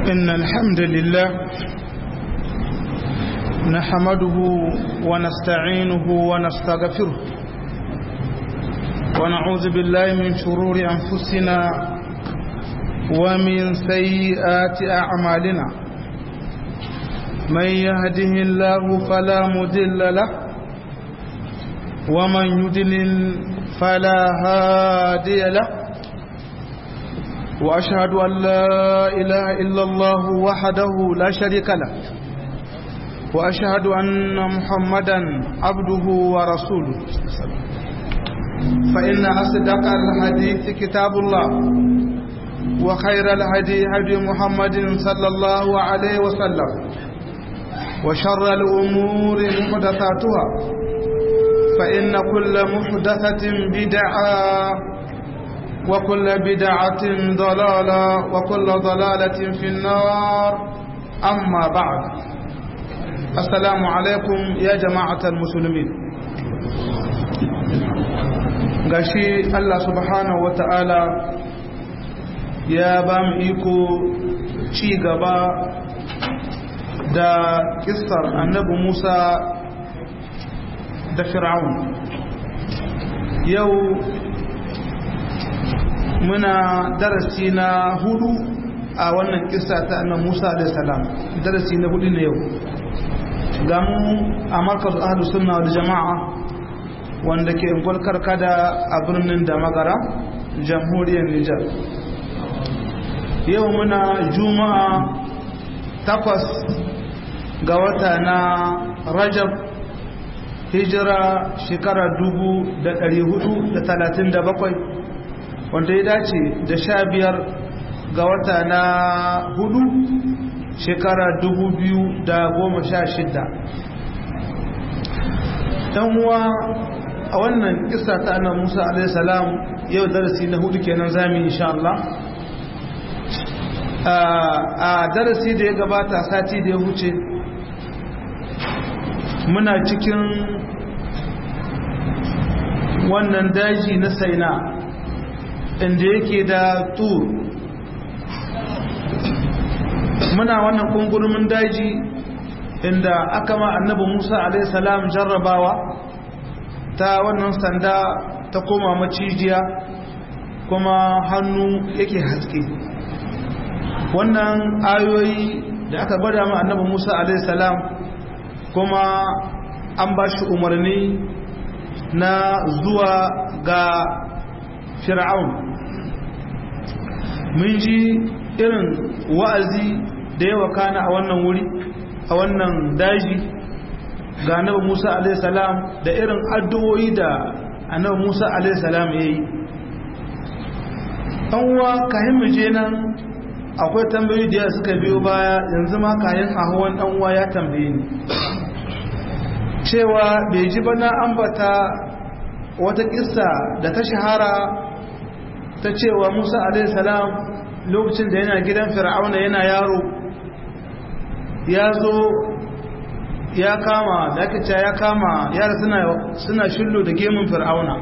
إن الحمد لله نحمده ونستعينه ونستغفره ونعوذ بالله من شرور أنفسنا ومن سيئات أعمالنا من يهده الله فلا مدل له ومن يدلل فلا هادي له وأشهد أن لا إله إلا الله وحده لا شريك له وأشهد أن محمدا عبده ورسوله فإن أصدق الحديث كتاب الله وخير الهدي هدي محمد صلى الله عليه وسلم وشر الأمور محدثاتها فإن كل محدثة بدعة وكل بدعة ضلالة وكل ضلالة في النار أما بعد السلام عليكم يا جماعة المسلمين gashi Allah subhanahu wata'ala ya ba mu iko ci gaba da kissar annabi Musa da Fir'aun yau muna darasi na hudu a wannan kissa ta annabi Musa alayhi salam darasi na hudu ne yau ga mu a markaz ahlus sunna wal jamaa wanda ke gwalkar kada a birnin da magara jamhuriyar Nijar yau muna juma'a takwas ga wata na Rajab hijira shekara dubu da ɗari hudu da talatin da bakwai wanda ya dace da sha biyar ga wata na hudu shekara dubu biyu da goma sha shida uwa a wannan kisa ta annan musa alaihissalam yau darasi na hudu kenan zami insha Allah a darasi da ya gabata sati da ya huce muna cikin wannan daji na saina inda yake da tur muna wannan kungurumin daji inda aka ma annabi musa alaihissalam jarrabawa ta wannan sanda ta koma macijiya kuma hannu yake haske wannan ayoyi da aka gwada ma annabi musa alaihissalam kuma an ba shi umarni na zuwa ga fir'aun mun ji irin wa'azi da yawa kana a wannan wuri a wannan daji ga annabi Musa alaihi salam da irin addu'o'i da annabi Musa alaihi salam yayi an uwa kayan mu je nan akwai tambayoyi da suka biyo baya yanzu ma kayan ahuwan dan uwa ya tambaye ni cewa bai ji bana ambata wata kissa da ta shahara ta cewa Musa alaihi salam lokacin da yana gidan fir'auna yana yaro ya zo ya kama da ake cewa ya kama yara suna suna shillo da gemun fir'auna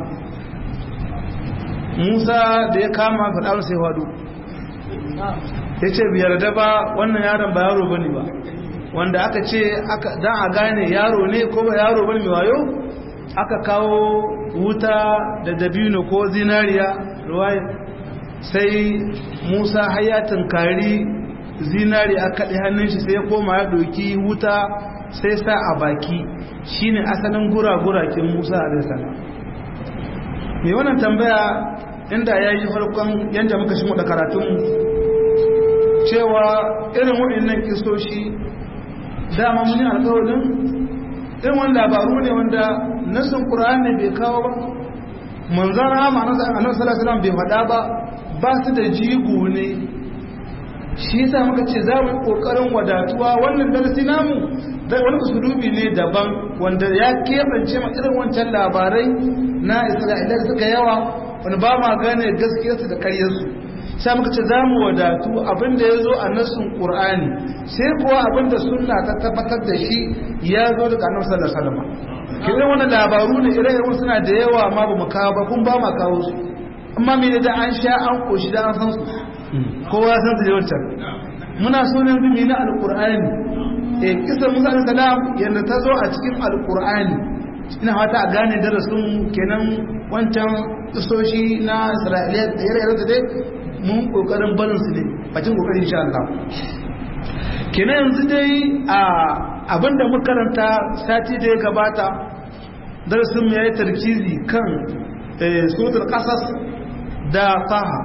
Musa da ya kama fir'auna sai wadu ya ce biyar da ba wannan yaron ba yaro bane ba wanda aka ce dan a gane yaro ne ko ba yaro bane mai wayo aka kawo wuta da dabino ko zinariya ruwaya sai musa hayatun kari zinari a kaɗe hannun shi sai ya koma ya ɗauki wuta sai sa a baki shine asalin gura-gurakin musa a salam mai wannan tambaya inda ya yi farkon yadda muka shi da karatunmu cewa irin waɗannan kisoshi dama muni alkawarin irin wani labaru ne wanda nasin ƙura'an bai kawo ba manzan rama a nan salasalam bai faɗa ba ba su da jigo ne shi yasa muka ce za mu kokarin wadatuwa wannan darasi namu da wani usulubi ne daban wanda ya keɓance ma irin wancan labarai na isra'ila suka yawa wani ba ma gane gaskiyarsu da karyarsu sai muka ce za mu wadatu abinda ya zo a nassun ƙur'ani sai kuwa abinda sunna ta tabbatar da shi ya zo daga annabi sallallahu alaihi wasallam kiran wannan labaru ne ire-iren suna da yawa ma ba mu kawo ba kun ba ma kawo su amma me da an sha an koshi da an san su kowa san su yawancan muna so ne bi na alqur'ani eh kisa Musa alaihi salam yanda ta zo a cikin alqur'ani ina fata a gane darasin kenan wancan kisoshi na Isra'iliya da yare da dai mun kokarin barin su ne bacin kokarin insha Allah kenan yanzu dai a abinda muka karanta sati da ya gabata darasin mu yayi tarkizi kan suratul qasas da taha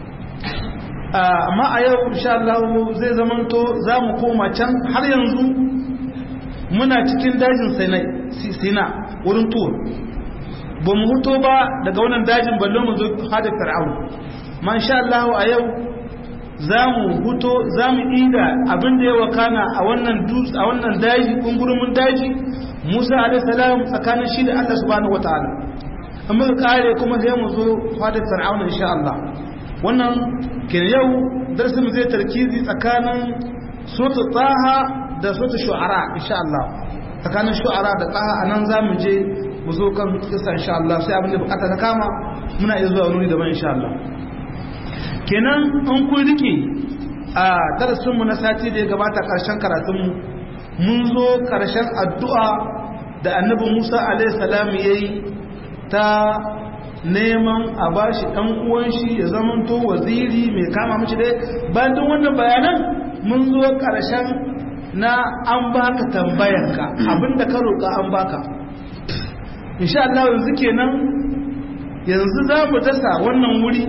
amma a yau insha Allah zai zamanto za mu koma can har yanzu muna cikin dajin sinai sina wurin tuwa ba mu huto ba daga wannan dajin balle mu zo hada fir'aun ma insha Allah a yau za mu huto za mu ida abin da ya wakana a wannan dutse a wannan daji kungurumin daji Musa alaihi salam tsakanin shi da Allah subhanahu wataala amma kare kuma sai mu zo hada fir'aun insha Allah wannan kin yau darsin mu zai tarkizi tsakanin suratul taha da suratul shu'ara insha Allah tsakanin shu'ara da taha anan zamu je mu zo kan kisa insha Allah sai abin da bukata ta kama muna iya zuwa wuri daban insha Allah kenan an kun rike a darasin mu na sati da ya gabata karshen karatun mu mun zo karshen addu'a da annabi Musa alaihi salam yayi ta neman a bashi ɗan uwan shi ya zamanto waziri mai kama mace dai bayan duk wannan bayanan mun zo ƙarshen na an baka tambayanka abinda ka roƙa an baka insha Allah yanzu kenan yanzu za mu dasa wannan wuri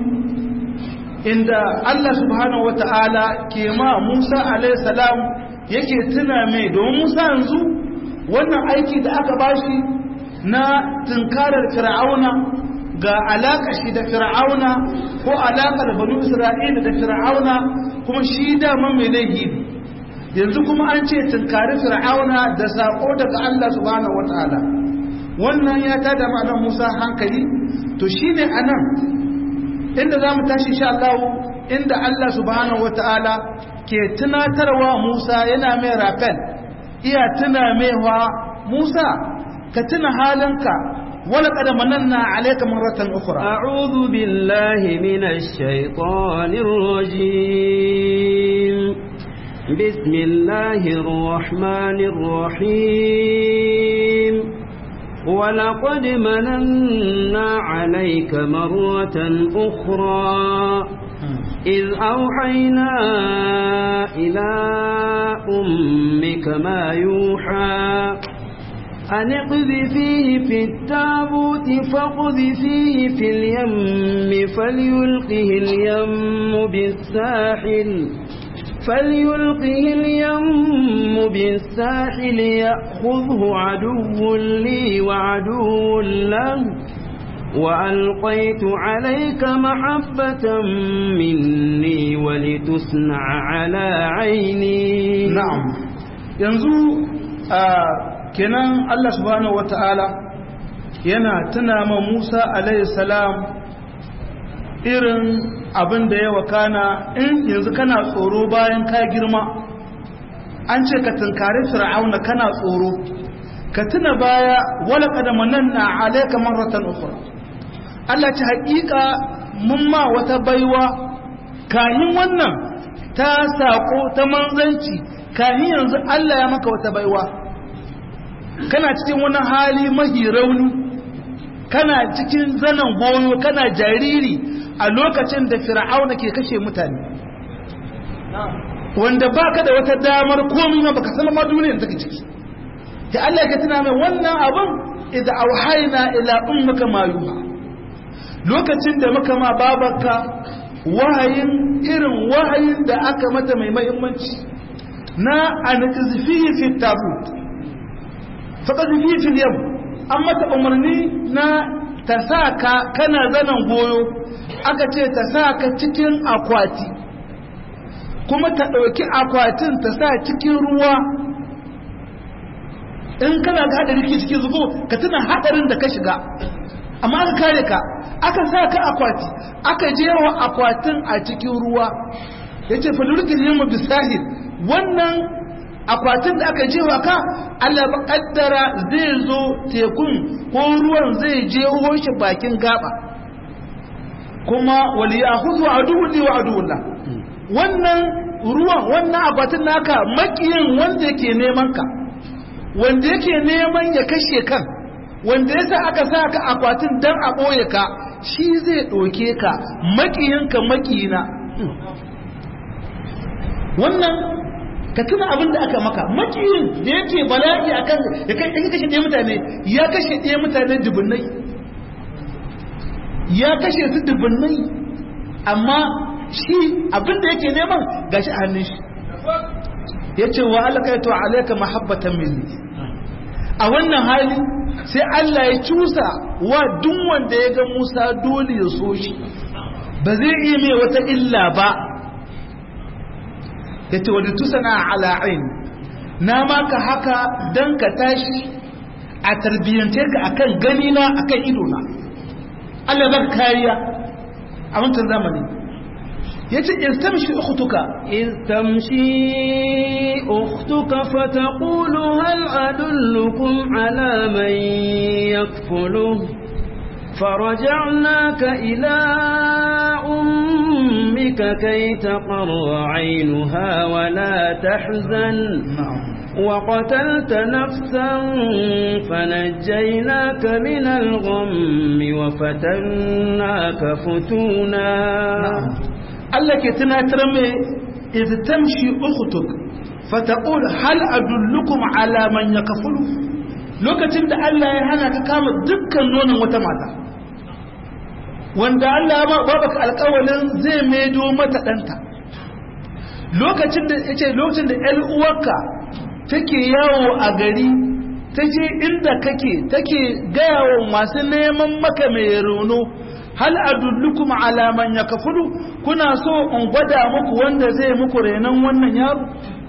inda Allah subhanahu wata'ala ke ma Musa alaihi salam yake tuna mai domin Musa yanzu wannan aiki da aka bashi na tunkarar fir'auna ga alaƙa shi da fir'auna ko alaƙar banu isra'ila da fir'auna kuma shi dama mai laifi yanzu kuma an ce tunkari fir'auna da saƙo daga Allah subhanahu wataala wannan ya tada ma'anar Musa hankali to shine anan inda zamu tashi insha Allah inda Allah subhanahu wataala ke tunatarwa Musa yana mai rafel iya tuna maiwa Musa ka tuna halinka ولقد مننا عليك مرة أخرى أعوذ بالله من الشيطان الرجيم بسم الله الرحمن الرحيم ولقد مننا عليك مرة أخرى إذ أوحينا إلى أمك ما يوحى أن اقذفيه في التابوت فاقذفيه في اليم فليلقه اليم بالساحل فليلقه اليم بالساحل يأخذه عدو لي وعدو له وألقيت عليك محبة مني ولتصنع على عيني نعم ينزو آه kenan Allah subhanahu wata'ala yana tuna ma Musa alayhi salam irin abin da ya wakana in yanzu kana tsoro bayan ka girma an ce ka tunkari fir'auna kana tsoro ka tuna baya wala kada mananna alayka marratan ukhra Allah ce haƙiƙa mun ma wata baiwa kahin wannan ta sako ta manzanci kahin yanzu Allah ya maka wata baiwa kana cikin wani hali mahi rauni kana cikin zanen goyo kana jariri a lokacin da fir'auna ke kashe mutane wanda baka da wata damar komai ma baka san ma duniyar take ciki da Allah ya tuna mai wannan abun idza auhayna ila ummika ma yuha lokacin da muka ma babarka wahayin irin wahayin da aka mata mai muhimmanci na anqizfi fi tabut faqad fi fil yam an mata umarni na ta sa ka kana zanen goyo aka ce ta sa ka cikin akwati kuma ta ɗauki akwatin ta sa cikin ruwa in kana ga haɗari ke cikin zubo ka tuna haɗarin da ka shiga amma aka kare ka aka sa ka akwati aka jewa akwatin a cikin ruwa ya ce falurkin yamma bisahil wannan akwatin da aka jewa ka Allah ba kaddara zai zo tekun ko ruwan zai je shi bakin gaba kuma wali yahudu aduwwun li wa aduwwullah wannan ruwan wannan akwatin naka makiyin wanda yake neman ka wanda yake neman ya kashe kan wanda yasa aka sa ka akwatin dan a ɓoye ka shi zai ɗauke ka makiyinka makiyina wannan ka tuna abin da aka maka makiyin da yake bala'i akan ya kashe ɗaya mutane ya kashe ɗaya mutane dubunnai ya kashe su dubunnai amma shi abin da yake neman gashi a hannun shi ya ce wa alakaitu alaika mahabbatan minni a wannan hali sai Allah ya cusa wa duk wanda ya ga Musa dole ya so shi ba zai iya mai wata illa ba ya ce wadda tusana ala'in na maka haka don ka tashi a tarbiyyance ka akan ganina akan idona Allah ba kariya a wancan zamani ya ce istamshi ukhtuka إذ تمشي أختك فتقول هل أدلكم على من يكفله فرجعناك إلى أمك كي تقر عينها ولا تحزن وقتلت نفسا فنجيناك من الغم وفتناك فتونا Allah ke tunatar mai idh tamshi ukhtuk fataqul hal adullukum ala man yakfulu lokacin da Allah ya hana ka kama dukkan nonon wata mata wanda Allah ya ba baka alƙawalin zai maido mata danta lokacin da yace lokacin da ƴar uwarka take yawo a gari ta je inda kake take gaya wa masu neman maka mai rauno hal adullukum ala man yakfulu kuna so in gwada muku wanda zai muku renon wannan yaro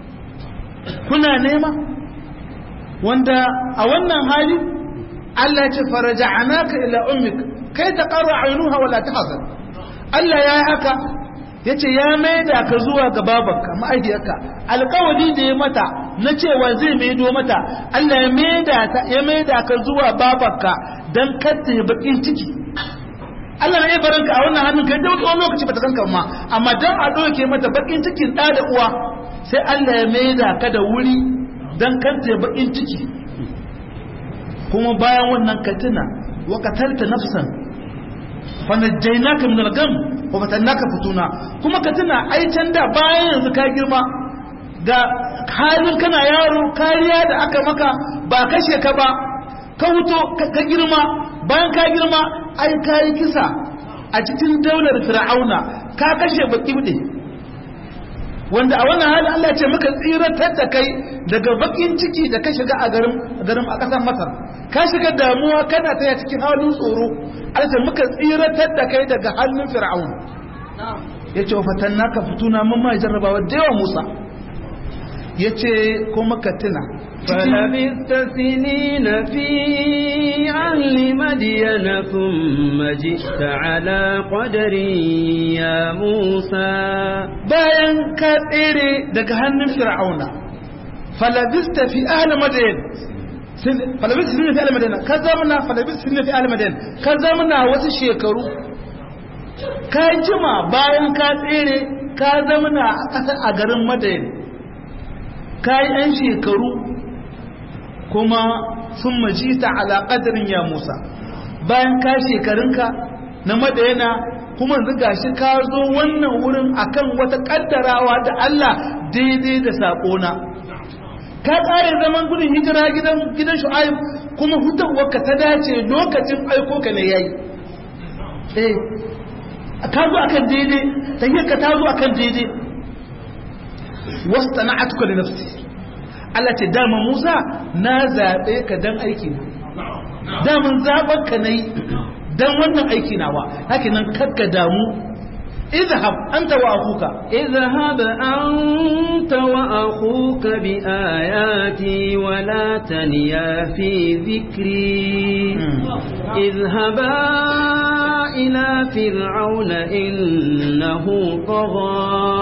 kuna nema wanda a wannan hali Allah ya ce faraja'anaka ila ummik kai ta qarra aynuha wala tahzan Allah ya yi haka yace ya maida ka zuwa ga babarka ma'aikiyarka alƙawari da ya mata na cewa zai maido mata Allah ya maida ta ya maida ka zuwa babarka dan katta ya bakin ciki Allah na iya barin ka a wannan hannun kai da wani lokaci bata kanka ma amma dan a doke mata bakin cikin da da uwa sai Allah ya maida ka da wuri dan kanta bakin ciki kuma bayan wannan ka tuna wa qatalta nafsan fa najjaynaka min al-gham wa fatannaka futuna kuma ka tuna ai can da bayan yanzu ka girma ga halin kana yaro kariya da aka maka ba kashe ka ba ka wuto ka girma bayan ka girma ai ka yi kisa a cikin daular fir'auna ka kashe baki bude wanda a wannan hali Allah ce muka tsiratar da kai daga bakin ciki da ka shiga a garin garin a ƙasar Masar ka shiga damuwa kana taya cikin halin tsoro Allah ce muka tsiratar da kai daga hannun fir'auna yace wa fatannaka futuna mun ma jarrabawa da yawa Musa yace kuma ka tuna فلبثت سنين في أهل مدين ثم جئت على قدر يا موسى bayan ka tsere daga hannun fir'auna falabista fi ahli madayan falabista fi ahli madayan ka zamana falabista fi ahli madayan ka zamana wasu shekaru ka jima bayan ka tsere ka zamana a ƙasar a garin madayan ka yi 'yan shekaru kuma sun majita ala ƙadarin ya musa bayan ka shekarunka na madayana kuma yanzu gashi ka zo wannan wurin akan wata kaddarawa da Allah daidai da saƙona ka tsare zaman gudun hijira gidan gidan shu'aib kuma hutawarka ta dace lokacin aiko ka ne yayi eh ka zo akan daidai tayyaka ta zo akan daidai wastana'atuka li nafsi Allah ce dama Musa na zabe ka dan aiki na daman zaɓar ka nayi dan wannan aiki nawa haka nan kakka damu izhab anta wa akuka اذهب أنت وأخوك بآياتي ولا تنيا في ذكري اذهبا إلى فرعون إنه طغى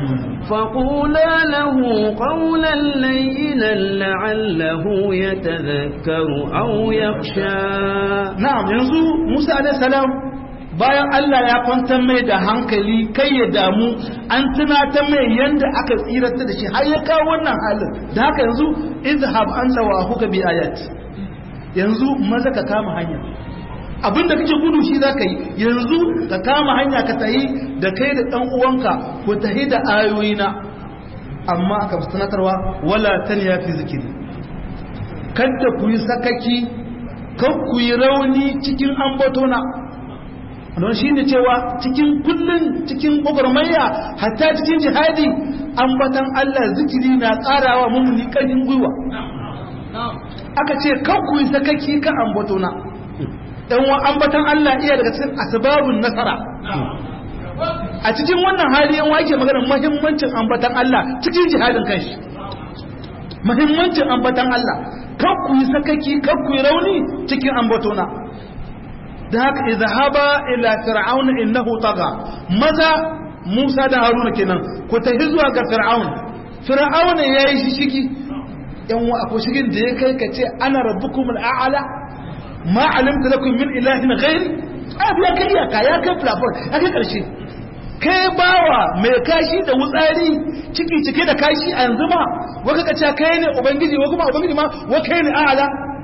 فقولا له قولا لينا لعله يتذكر أو يخشى na'am yanzu Musa alaihi salam bayan Allah ya kwantar mai da hankali kai ya damu an tunatar mai yanda aka tsirata da shi har ya kawo wannan halin da haka yanzu izhab anta wa ahuka bi ayati yanzu maza ka kama hanya abinda kake gudu shi zaka yi yanzu ka kama hanya ka tahi da kai da dan uwanka ku tahi da ayoyina amma aka sanatarwa wala tanya fi zikiri kada ku yi sakaki kan ku yi rauni cikin ambatona don shi ne cewa cikin kullum cikin gwagwarmaya hatta cikin jihadi ambatan Allah zikiri na karawa mummuni ƙarfin gwiwa aka ce kan ku yi sakaki kan ambatona ɗan wa ambatan Allah iya daga cikin asbabun nasara a cikin wannan hali yan wake magana muhimmancin ambatan Allah cikin jihadin kanshi muhimmancin ambatan Allah kan ku yi sakaki kan ku yi rauni cikin ambatona da haka izhaba ila fir'auna innahu taga maza Musa da Haruna kenan ku tafi zuwa ga fir'aun fir'auna yayi shi shiki yan wa akwai shigin da ya kai ka ce ana rabbukumul a'la ma alimta lakum min ilahin ghairi abu ya kai ka ya kai plafon ya kai karshe kai bawa mai kashi da wutsari ciki cike da kashi a yanzu ma waka kace kai ne ubangiji wa kuma ubangiji ma wa kai ne a'la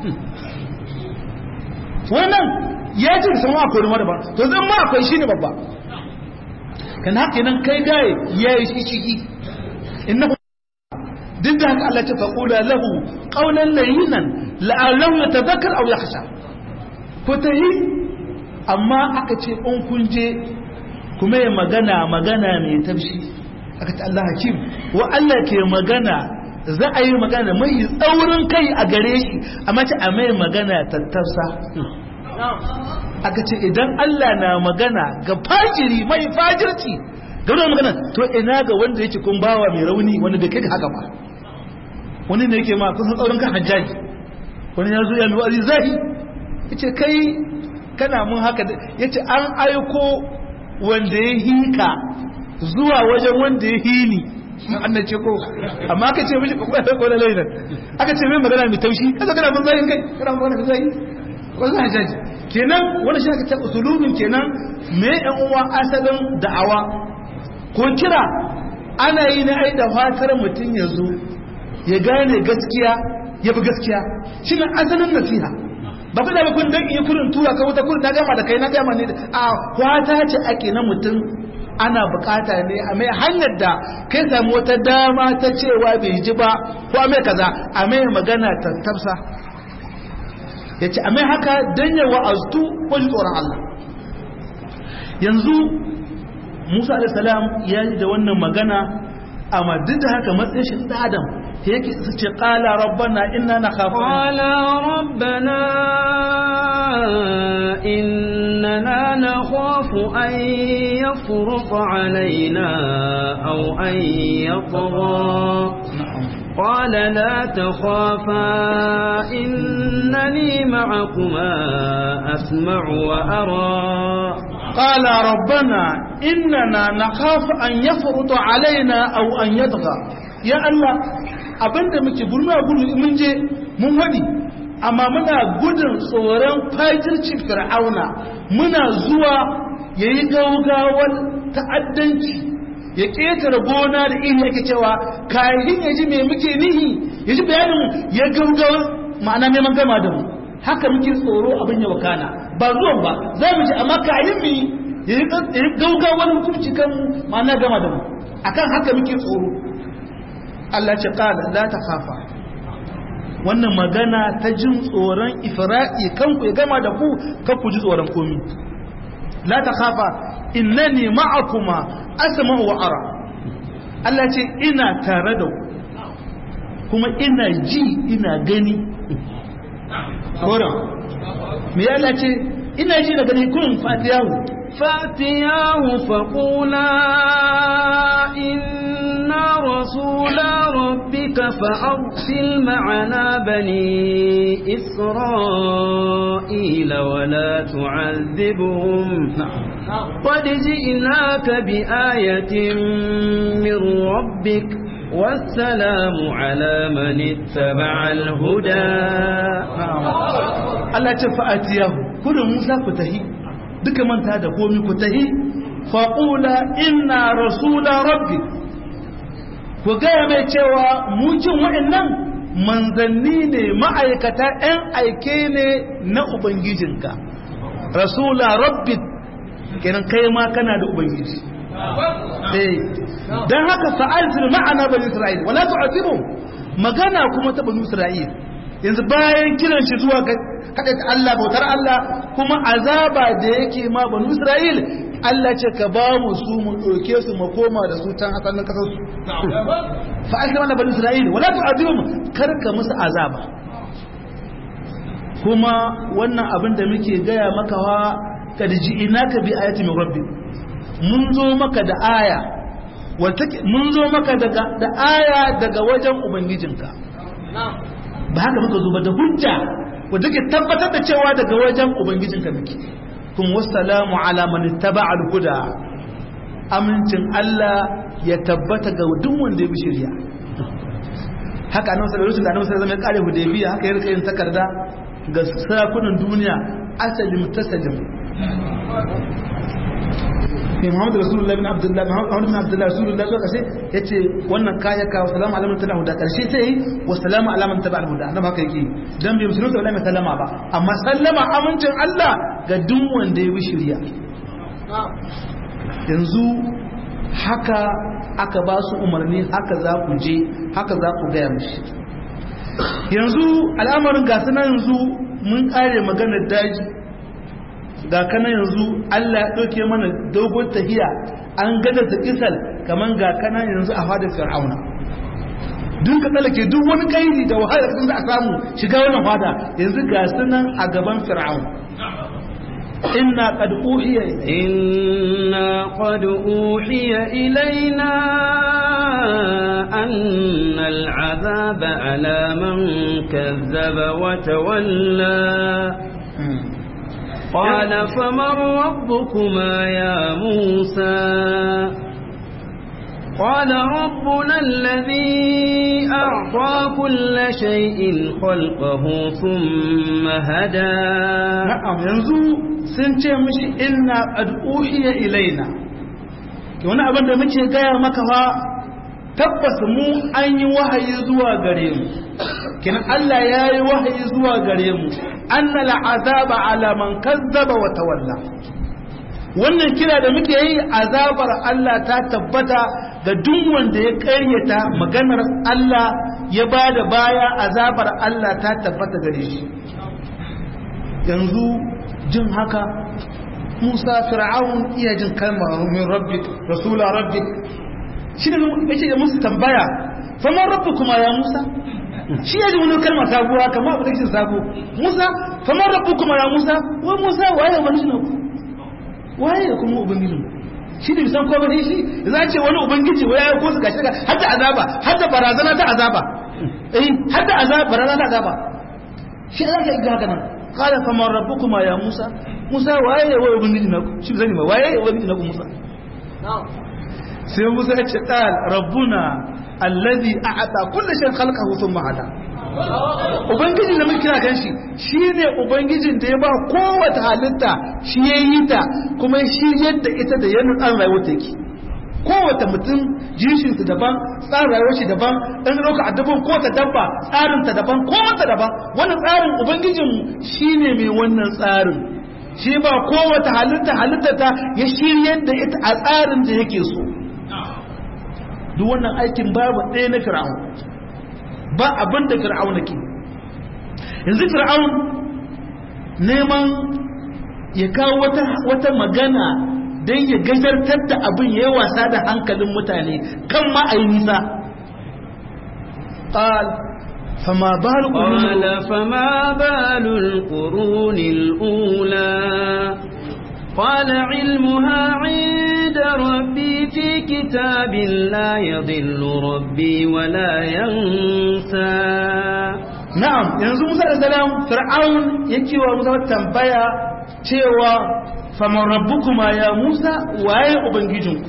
wannan ya ce da sama akwai rumar ba to zan ma akwai shi ne babba kan haka nan kai gaye ya yi shi ciki inna duk da haka Allah ta faƙula lahu ƙaunar layinan la'allahu ya tazakar au ya kasha ko ta yi amma aka ce in kun je kuma ya magana magana mai tafshi aka ta Allah hakim wa Allah ke magana za a yi magana mai tsaurin kai a gare shi amma ce a mai magana tattausa aka ce idan Allah na magana ga fajiri mai fajirci ga wani magana to ina ga wanda yake kun bawa mai rauni wanda bai kai ga haka ba wani ne yake ma kusan tsaurin kan hajjaji wani ya zo ya nuna azi zahi ya ce kai kana mun haka ya ce an aiko wanda ya hika zuwa wajen wanda ya hini annan ce ko amma aka ce mishi kwakwai da kwanan lainan aka ce mai magana mai taushi kaza kana mun zahin kai kana mun magana mai zahi wasu hajjaji kenan wani shi aka ce usulubin kenan me yan uwa asalin da'awa ko kira ana yi na ai da fatar mutum ya zo ya gane gaskiya ya bi gaskiya shi ne asalin nasiha ba ku da ba kun dan iya kurin tura ka wuta kurin na gama da kai na gama ne a kwata ce ake na mutum ana bukata ne a mai hanyar da kai samu wata dama ta cewa bai ji ba ko a mai kaza a mai magana ta tafsa ya ce a mai haka don ya wa'aztu ko ji tsoron Allah yanzu Musa alaihissalam ya yi da wannan magana amma duk da haka matsayin shi da Adam yake su ce qala rabbana inna nakhafu qala rabbana innana nakhafu an yafruqa alaina aw an yatgha قال لا تخافا إنني معكما أسمع وأرى قال ربنا إننا نخاف أن يفرط علينا أو أن يطغى يا الله abinda muke gurma gudu mun je mun wadi amma muna gudun tsoron fajircin fir'auna muna zuwa yayi gaugawar ta'addanci ya ƙetare gona da iri yake cewa kayan ya ji me muke nihi ya ji bayanin ya gaugawar ma'ana neman gama da mu haka muke tsoro abin ya wakana ba zuwan ba za mu ji amma kayan mu ya yi gaugawar hukunci kan ma'ana gama da mu akan haka muke tsoro Allah ce qala la takhafa wannan magana ta jin tsoron ifra'i kanku ya gama da ku kan ku ji tsoron komi la takhafa innani ma'akuma asma'u wa ara Allah ce ina tare da ku kuma ina ji ina gani Koran me ya Allah ce ina ji da gani kun fatiyahu fatiyahu faqula inna rasula rabbika fa'arsil ma'ana bani isra'ila wa la tu'adhibhum قد جئناك بآية من ربك والسلام على من اتبع الهدى Allah ce fa'atiyahu kudin Musa ku tahi duka manta da komi ku tahi faqula inna rasula rabbi ku gaya mai cewa mucin wa'annan manzanni ne ma'aikata 'yan aike ne na ubangijinka rasula rabbi kenan kai ma kana da ubangiji don haka sa'altul ma'ana bani isra'il wala tu'azibu magana kuma ta bani isra'il yanzu bayan kiran shi zuwa ga kada Allah bautar Allah kuma azaba da yake ma bani isra'il Allah ce ka ba mu su mu ɗauke su mu koma da su can asalin kasar su fa aka mana bani isra'il wala tu'azibu kar ka musu azaba kuma wannan abin da muke gaya maka wa kad ji'inaka bi ayati min rabbi mun zo maka da aya mun zo maka daga da aya daga wajen ubangijinka ba haka muka zo ba da hujja wanda ke tabbatar da cewa daga wajen ubangijinka muke kuma wassalamu ala man ittaba'a al-huda amincin Allah ya tabbata ga duk wanda ya bi shari'a haka annabi sallallahu alaihi wasallam sai zama kare hudaybiya haka ya rika yin takarda ga sarakunan duniya asalim tasalim ne Muhammadu Rasulullah bin Abdullah Muhammadu bin Abdullah Rasulullah zuwa kashe yace wannan kaya ka wa salamu alaman talahu da karshe sai wa salamu alaman taba al-huda annabi haka yake dan bai musulunta wala mai sallama ba amma sallama amincin Allah ga duk wanda ya bi shari'a yanzu haka aka ba su umarni haka za ku je haka za ku gaya mishi yanzu al'amarin gasu na yanzu mun kare maganar daji ga kana yanzu Allah ya ɗauke mana dogon tahiya an gada ta kisal kamar ga kana yanzu a fadar fir'auna duk ka tsallake duk wani kairi da wahala da a samu shiga wannan fada yanzu ga sunan a gaban fir'auna inna qad uhiya inna qad uhiya ilaina anna al'azaba ala man kazzaba wa tawalla قال فمن ربكما يا موسى قال ربنا الذي أعطى كل شيء خلقه ثم هدى نعم ينزو سنتي مش إنا قد أوحي إلينا wani abin da muke gaya maka fa tabbas mu an yi wahayi zuwa gare mu kin Allah ya yi wahayi zuwa gare mu anna al'azaba ala man kazzaba wa tawalla wannan kira da muke yi azabar Allah ta tabbata ga duk wanda ya karyata maganar Allah ya bada baya azabar Allah ta tabbata gare shi yanzu jin haka Musa Fir'aun iya jin kalmar min rabbik rasula rabbik shi ne yake da musu tambaya faman rabbukuma ya Musa shi ya ji wani kalma sabuwa kamar abu da shi sabo Musa faman rabbukuma ya Musa wai Musa waye wani shi waye da kuma ubangijin shi da bisan ko bane shi za ce wani ubangiji wai ya ko su gashi har da azaba har da barazana ta azaba eh har da azaba barazana ta azaba shi za ka ga haka nan qala faman rabbukuma ya Musa Musa waye wai ubangiji na shi zani ma waye ubangiji na ku Musa sai Musa ya ce qal rabbuna alladhi a'ata kulli shay'in khalaqahu thumma hada ubangijin da muke kira kan shi shine ubangijin da ya ba kowace halitta shi ya yi ta kuma shi yadda ita da yanin tsarin rayuwar ta yake kowace mutum jinshin ta daban tsarin rayuwar shi daban dan roka addabin ko ta dabba tsarin ta daban ko ta daban wannan tsarin ubangijin shine mai wannan tsarin shi ba kowace halitta halitta ta ya shiryar da ita a tsarin da yake so duk wannan aikin babu ɗaya na fir'aun ba abin da fir'aun ke yanzu fir'aun neman ya kawo wata, wata magana don ya gajartar da abin ya yi wasa da hankalin mutane kan ma a yi nisa قال فما بال قال فما بال القرون الأولى قال علمها عند ربي في كتاب لا يضل ربي ولا ينسى na'am yanzu Musa da salam Fir'aun yake wa Musa tambaya cewa faman rabbukuma ya Musa waye ubangijinku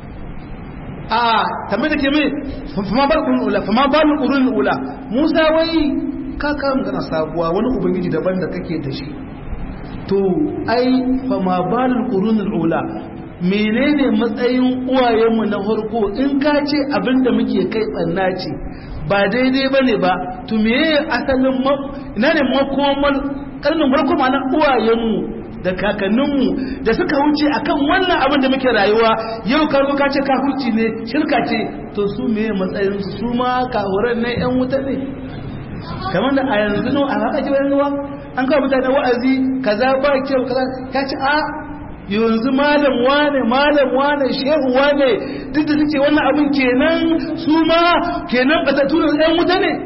a tambayar da ke mai fama bal qurun ula fama bal qurun ula Musa wai ka ka magana sabuwa wani ubangiji daban da kake da shi to ai fa ma balul qurunul ula menene matsayin uwayenmu na farko in ka ce abinda muke kai tsanna ce ba daidai bane ba to meye asalin ina ne makoman karnin farko ma na uwayenmu da kakanninmu da suka wuce akan wannan abin da muke rayuwa yau ka zo ka ce kafirci ne shirka ce to su meye matsayin su ma kahuran ne yan wuta ne kamar da a yanzu no a haka ji wani ruwa an kawo mutane wa'azi kaza ba kyau kaza ka ce a yanzu malam wane malam wane shehu wane duk da suke wannan abin kenan su ma kenan ba ta tura yan wuta ne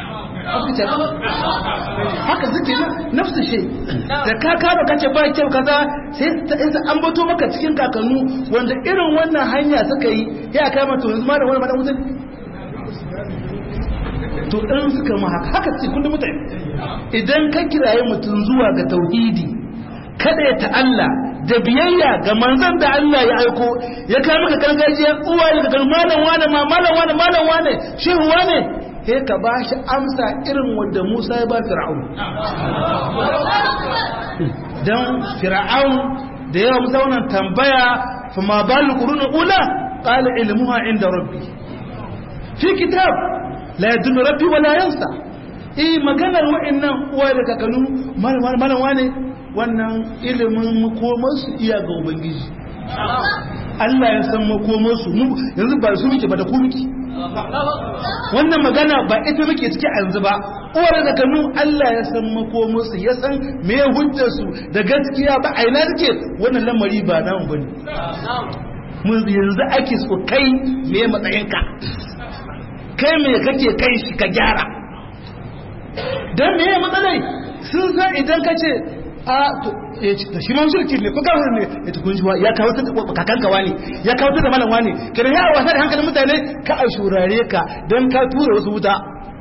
haka suke nafsu shi da ka kama kace ba kyau kaza sai ta an bato maka cikin kakannu wanda irin wannan hanya suka yi ya kama to yanzu malam wani malam wuta to ɗan suka ma haka ce kullum mutane idan ka kiraye mutum zuwa ga tauhidi kada ya ta'alla da biyayya ga manzon da Allah ya aiko ya kai maka gargajiya uwa ya ga malam wane ma malam wane malam wane shehu wane sai ka ba shi amsa irin wanda Musa ya ba Fir'aun dan Fir'aun da yawa Musa wannan tambaya fa ma bal qurun ula qala ilmuha inda rabbi fi kitab la yadullu rabbi wala yansa eh maganar wa'annan uwa da kakanu malam malam wane wannan ilimin makomarsu iya ga ubangiji Allah ya san makomarsu yanzu ba su muke ba da ku muke wannan magana ba ita muke ciki a yanzu ba uwar da kanu Allah ya san makomarsu ya san me hujjarsu da gaskiya ba a ina take wannan lamari ba namu bane mun yanzu ake so kai me matsayinka kai me kake kai shi ka gyara dan me matsalai sun san idan ka ce a to shi ma shirki ne ko kafir ne ya tukun shi ya kawo ta kakan kawa ne ya kawo ta da malam wani kada ya wasa da hankalin mutane ka a shurare ka don ka tura wasu wuta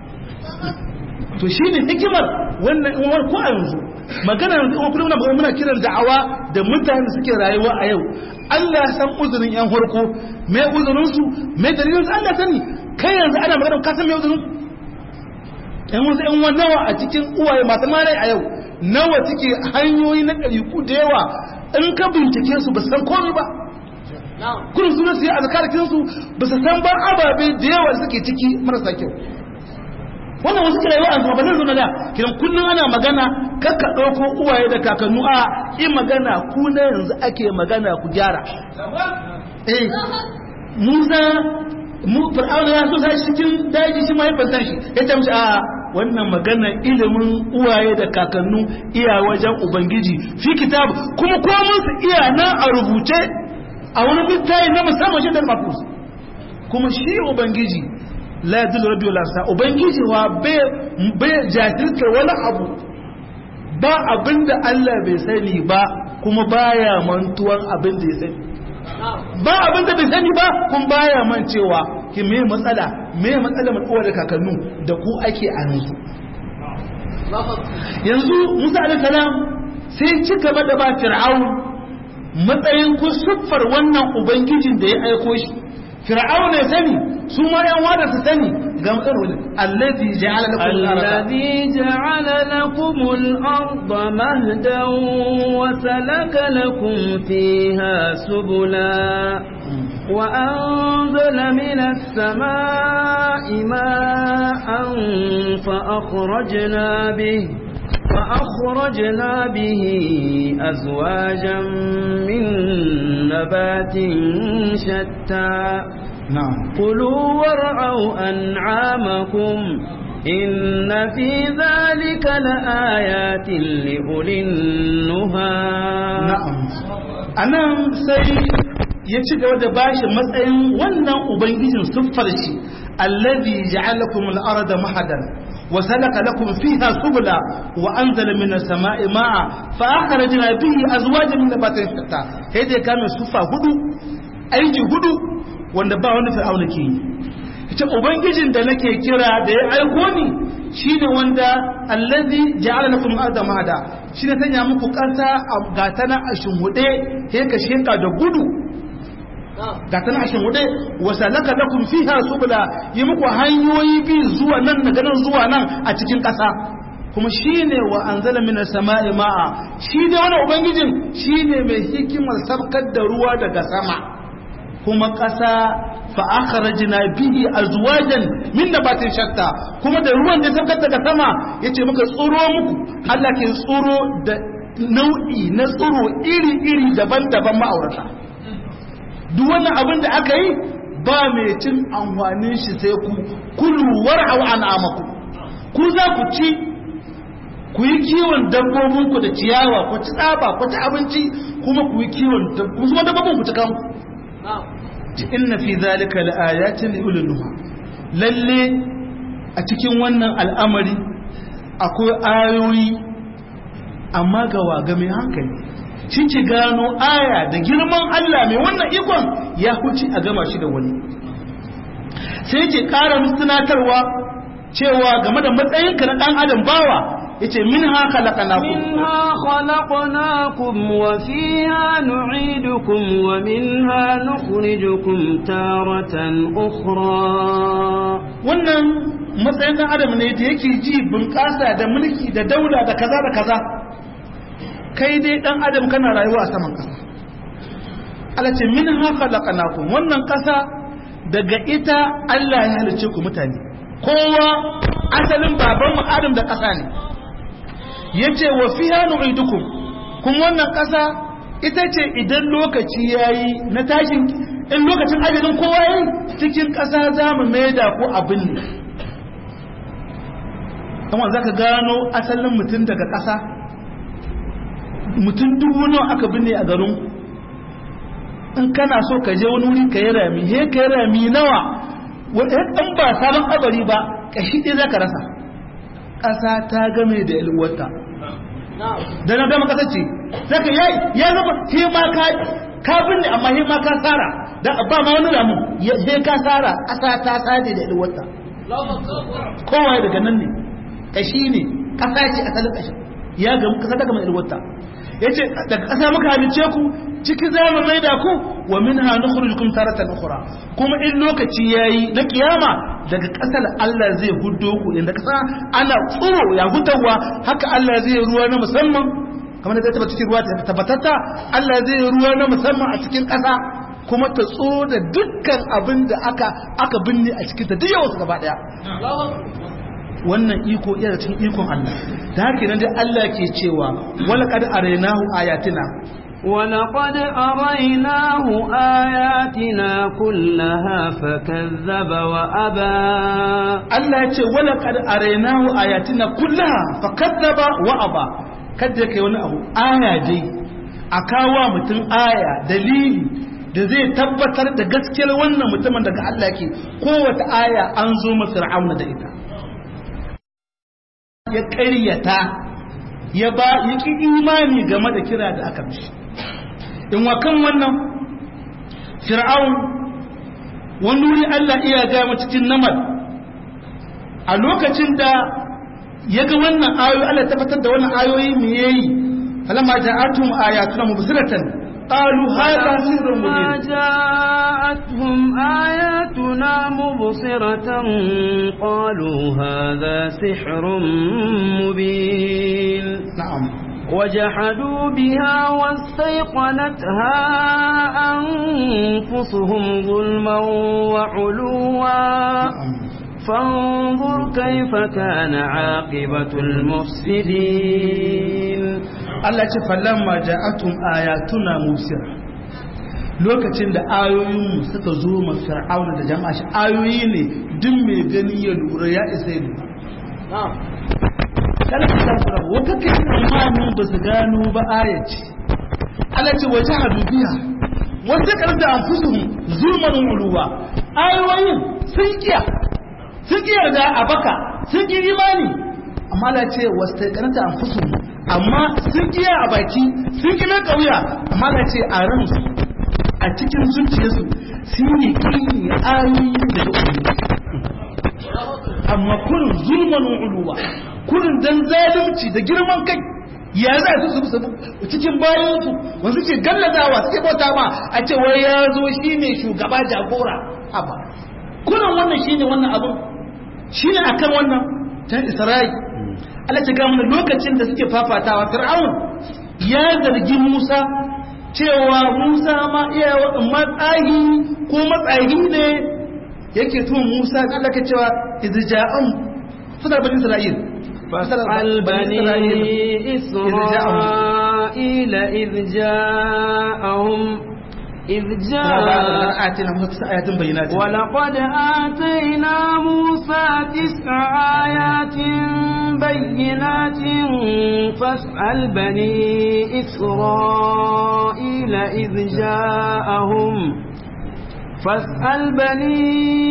to shi ne hikimar wannan in ko a yanzu magana yanzu in kullum muna muna kiran da'awa da mutane suke rayuwa a yau Allah ya san uzurin yan farko me uzurin su me dalilin su Allah sani kai yanzu ana magana ka san me uzurin yan wasu yan nawa a cikin uwaye masu malai a yau nawa suke hanyoyi na ɗariku da yawa in ka bincike su ba su san komai ba kudin suna su yi a zakarakinsu ba su san ba ababe da yawa suke ciki marasa kyau wannan wasu kira yawa a ba zan zuna da kiran kullum ana magana kakka ɗauko uwaye da kakannu a in magana ku na yanzu ake magana ku gyara eh musa mu fir'auna ya so sai cikin daji shi ma ya fanta shi ya tamshi a wannan magana ilimin uwaye da kakannu iya wajen ubangiji fi kitab kuma komun su iya nan a rubuce a wani littafi na musamman shi da mafus kuma shi ubangiji la yadullu rabbi wala sa ubangiji wa bai jahilta wani abu ba abinda Allah bai sani ba kuma baya mantuwan abin da ya sani ba abin da bai sani ba kun baya man cewa ki me matsala me matsala mai da kakannu da ku ake a yanzu yanzu Musa alaihi salam sai ci gaba da ba Fir'aun matsayin ku siffar wannan ubangijin da ya aiko shi Fir'aun ne sani su ma yan wada su sani ga matsalar allazi ja'ala lakum الذي جعل لكم الأرض مهدا وسلك لكم فيها سبلا وأنزل من السماء ماء فأخرجنا به فأخرجنا به أزواجا من نبات شتى na'am كلوا وارعوا أنعامكم إن في ذلك لآيات لأولي النهى na'am anan sai ya ci gaba da bashi matsayin wannan ubangijin siffar shi allazi ja'alakum al-arda mahadan wa salaka lakum fiha subula wa anzala minas sama'i ma'a fa akhrajna bihi azwajan min nabatin shatta sai dai kame suffa hudu aiki hudu wanda ba wanda fir'auna ke yi ita ubangijin da nake kira da ya aiko ni shine wanda allazi ja'ala lakum al-arda mahada shine sanya muku kasa ga tana a shinhude sai ka sheka da gudu ga tana a shinhude wa salaka lakum fiha subula yi muku hanyoyi bi zuwa nan daga nan zuwa nan a cikin kasa kuma shine wa anzala minas sama'i ma'a shi da wani ubangijin shine mai hikimar sabkar da ruwa daga sama kuma ƙasa fa akhrajna bihi azwajan min nabatin shatta kuma da ruwan da sabkar daga sama yace muka tsoro muku Allah ke tsoro da nau'i na tsoro iri-iri daban-daban ma'aurata duk wannan abin da aka yi ba mai cin amfanin shi sai ku kulu war'au an'amakum ku za ku ci ku yi kiwon dabbobinku da ciyawa ku ci tsaba ku ci abinci kuma ku yi kiwon kuma dabbobin ku ci kanku ci inna fi zalika laayatin li ulil nuha lalle a cikin wannan al'amari akwai ayoyi amma ga waga mai hankali shi ki gano aya da girman Allah mai wannan ikon ya huci a gama shi da wani sai ke ƙara musunatarwa cewa game da matsayinka na ɗan adam bawa yace minha khalaqnakum minha khalaqnakum wa fiha nu'idukum wa minha nukhrijukum taratan ukhra wannan matsayin ɗan adam ne da yake ji bunƙasa da mulki da daula da kaza da kaza kai dai ɗan adam kana rayuwa a saman ƙasa Allah ce minha khalaqnakum wannan ƙasa daga ita Allah ya halice ku mutane kowa asalin babanmu Adam da ƙasa ne yace wa fiha nu'idukum kuma wannan ƙasa ita ce idan lokaci yayi na tashin in lokacin ajalin kowa yayi cikin ƙasa za mu maida ko abin ne kuma zaka gano asalin mutum daga ƙasa mutum dubu nawa aka binne a garin in kana so ka je wani wuri ka yi rami he ka yi rami nawa in ba sabon kabari ba kashi ɗaya za ka rasa ƙasa ta game da yalwata da na gama ƙasa ce za ka yi ya zama he ma ka ka binne amma he ma ka tsara da ba ma wani ramu he ka tsara ƙasa ta tsade da yalwata kowa daga nan ne kashi ne ƙasa ce asalin ƙashin ya gama ƙasa ta gama yalwata ya ce daga ƙasa muka halice ku ciki za mu maida ku wa min ha nukhrijukum taratan ukhra kuma in lokaci yayi na kiyama daga ƙasar Allah zai huddo ku inda ƙasa ana tsoro ya hutawa haka Allah zai ruwa na musamman kamar da zai cikin ruwa ta tabbatatta Allah zai ruwa na musamman a cikin ƙasa kuma ta tsoro da dukkan abin da aka aka binne a cikin ta duk yawa su gaba daya wannan iko iya cikin ikon Allah da haka nan dai Allah ke cewa wala qad arainahu ayatina ولقد أريناه آياتنا كلها فكذب وأبى Allah ya ce wala qad arainahu ayatina kullaha fakazzaba wa aba kada kai wani abu aya dai a kawo mutum aya dalili da zai tabbatar da gaskiyar wannan mutumin daga Allah ke kowace aya an zo masa fir'auna da ita ya ƙaryata ya ba ya ƙi imani game da kira da aka mishi in wa kan wannan fir'aun wani wuri Allah iya gama cikin namar a lokacin da ya ga wannan ayoyi Allah tabbatar da wannan ayoyi me yayi falamma ja'atum ayatuna mubsiratan qalu hadha sirrun mubin جاءتهم آياتنا مبصرة قالوا هذا سحر مبين na'am وجحدوا بها واستيقنتها أنفسهم ظلما وعلوا فانظر كيف كان عاقبة المفسدين Allah ce falamma ja'atum ayatuna musira lokacin da ayoyin suka zo ma fir'auna da jama'a shi ayoyi ne duk mai gani ya lura ya isa ya lura kana ka san fara wata kai imanin ba su gano ba ayaci Allah ce waje hadubiya wata karda anfusuhum zulman uluwa ayoyin sun kiya sun kiya da abaka sun ki imani amma Allah ce wasta karda anfusuhum amma sun kiya a baki sun ki mai kauya amma Allah ce a ransu a cikin zuciyarsu sun yi kini ayoyi daga ubangiji amma kurin zulman uluwa kurin dan zalunci da girman kai ya za su su su cikin bayansu wasu ce galladawa suke bauta ma a ce wai ya zo shi ne shugaba jagora haba kurin wannan shi ne wannan abin shi ne akan wannan ta isra'i Allah ta ga mana lokacin da suke fafatawa fir'aun ya zargi Musa cewa Musa ma iya matsayi ko matsayi ne yake tun Musa da Allah ke cewa idja'an fadar bani Isra'il فاسأل بني إسرائيل إذ جاءهم إذ جاء آتينا موسى تسع آيات بينات ولقد آتينا موسى تسع آيات بينات فاسأل بني إسرائيل إذ جاءهم فاسأل بني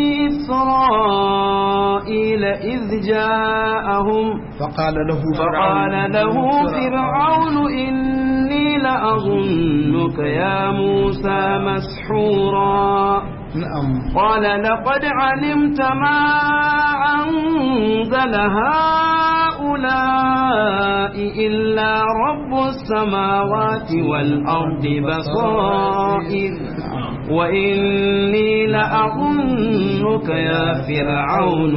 إسرائيل إذ جاءهم فقال له فقال له فرعون إني لأظنك يا موسى مسحورا نعم قال لقد علمت ما أنزل هؤلاء إلا رب السماوات والأرض بصائر وإني لأظنك يا فرعون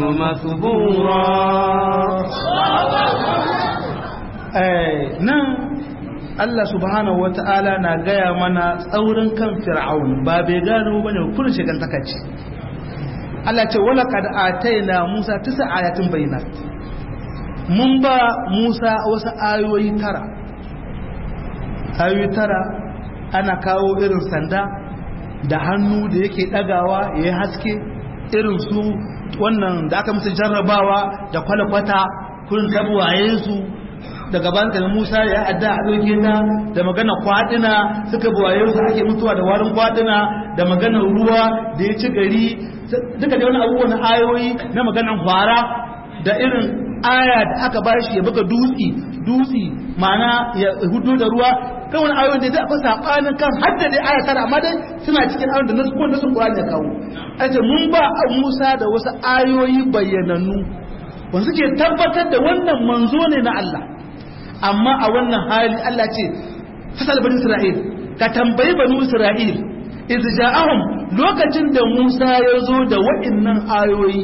مثبورا nan Allah subhanahu wa ta'ala na gaya mana tsaurin kan fir'aun ba bai gano bane kullun shigan takacci Allah ce wala kad ataina Musa tisa ayatin bayyinat mun ba Musa wasu ayoyi tara ayoyi tara ana kawo irin sanda da hannu da yake dagawa yayi haske irin su wannan da aka musu jarrabawa da kwalakwata kullun tabuwaye su daga banka Musa ya adda a doke ta da magana kwadina suka buwaye su ake mutuwa da warin kwadina da magana ruwa da ya ci gari duka da wani abubuwan ayoyi na maganan fara da irin aya da aka bashi ya buga dutsi dutsi ma'ana ya hudu da ruwa kan wani ayoyin da zai sabanin kan hadda dai aya tara amma dai suna cikin ayoyin da nasu ko nasu Qur'ani ya kawo ace mun ba Musa da wasu ayoyi bayyanannu wanda suke tabbatar da wannan manzo ne na Allah amma a wannan hali Allah ce fasal bani Isra'il ka tambayi bani Isra'il iz ja'ahum lokacin da Musa ya zo da waɗannan ayoyi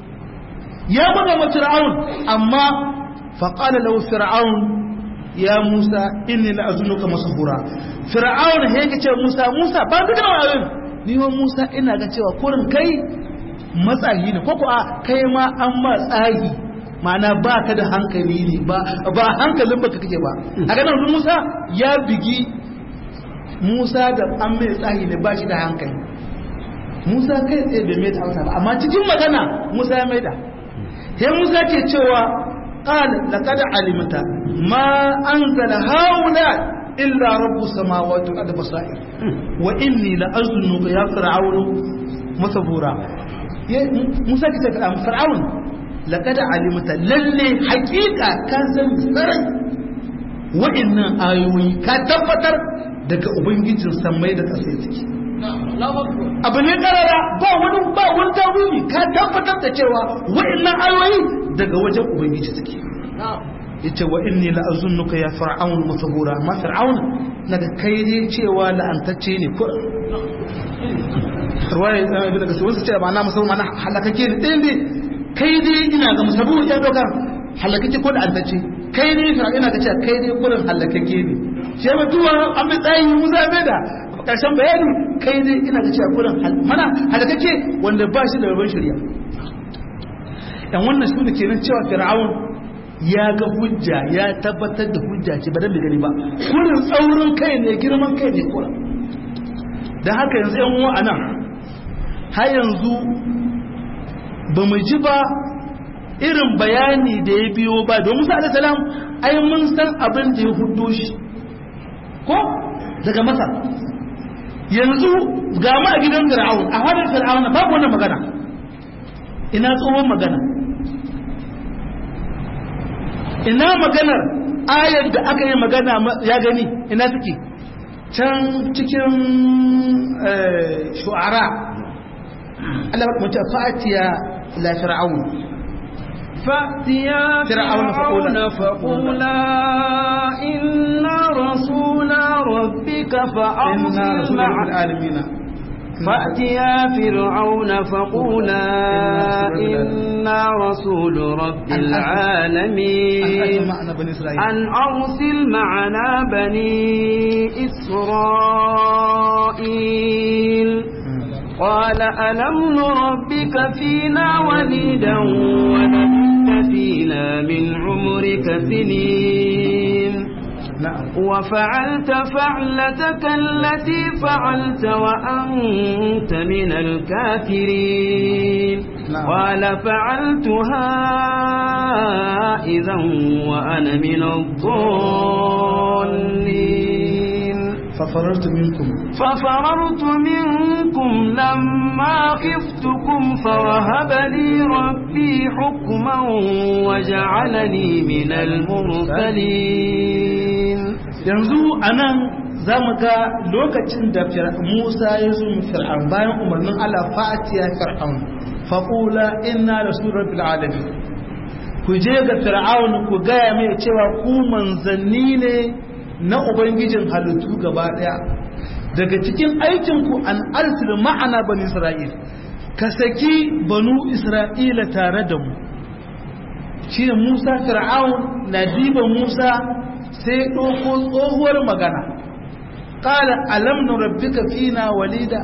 ya buga ma Fir'aun amma fa qala lahu Fir'aun ya Musa inni la azunuka masbura Fir'aun he yake ce Musa Musa ba duka ayoyin ni wa Musa ina ga cewa kurin kai matsayi ne ko ko a kai ma an ma tsagi ma'ana ba ka da hankali ne ba hankalin baka kake ba a ganin musa ya bigi musa da an mai tsahi ne ba shi da hankali musa kai tsaye bai mai da hausa ba amma cikin magana musa ya mai da sai musa ke cewa قال لقد علمت ما أنزل هؤلاء إلا رب السماوات والأرض بصائر وإني لأظنك يا فرعون مثبورا موسى كتب فرعون laƙada alimta lalle hakika ka san sarai wa'annan ayoyi ka tabbatar daga ubangijin sammai da ƙasa take abu ne karara ba wani ba wani tawili ka tabbatar da cewa wa'annan ayoyi daga wajen ubangiji take yace wa inni la azunnuka ya fir'aun musabura ma fir'aun naga kai ne cewa la'antacce ne ko ruwaya ibn kasir wasu ce ba na musamman halakake ne ɗaya ne kai dai ina ga musabu ya doka halakake ko da antacce kai ne fa ina ga cewa kai dai kurin halakake ne shi ba duwa an bi tsayi musa bai da karshen bayani kai dai ina ga cewa kurin mana halakake wanda ba shi da rabon shari'a dan wannan shi ne kenan cewa fir'aun ya ga hujja ya tabbatar da hujja ce ba dan da gani ba kurin tsaurin kai ne girman kai ne kurin dan haka yanzu yan uwa anan har yanzu ba mu ji ba irin bayani da ya biyo ba don musa alisalam ai mun san abin da ya hudu shi ko daga masar yanzu ga ma a gidan fir'aun a hadar fir'aun babu wannan magana ina tsohon magana ina maganar ayar da aka yi magana ya gani ina suke can cikin shu'ara Allah ba mu ce fa'atiya ila fir'aun فأتيا فرعون فرعون فقولا- فقولا إنا رسول ربك inna فأرسل rasulun معنا bil alamin فأتيا فرعون فقولا إنا إنا رسول رب العالمين معنا بني إسرائيل أن أرسل معنا بني إسرائيل قال ألم نربك فينا وليدا ولبثت فينا من عمرك سنين نعم وفعلت فعلتك التي فعلت وأنت من الكافرين نعم. قال فعلتها إذا وأنا من الضالين ففررت منكم ففررت منكم لما خفتكم فوهب لي ربي حكما وجعلني من المرسلين yanzu a nan za mu ga lokacin da Fir- musa ya zo mu fir'aun bayan umarnin allah fa'atiya fir'aun faƙula inna da surar fil'alamin ku je ga fir'aun ku gaya mai cewa ku manzanni ne na ubangijin halittu gaba ɗaya daga cikin aikinku an arsil ma'ana bani isra'il ka saki banu isra'ila tare da mu shi ne musa fir'aun na diba musa sai ɗauko tsohuwar magana ƙala alam nu rabbika fina walida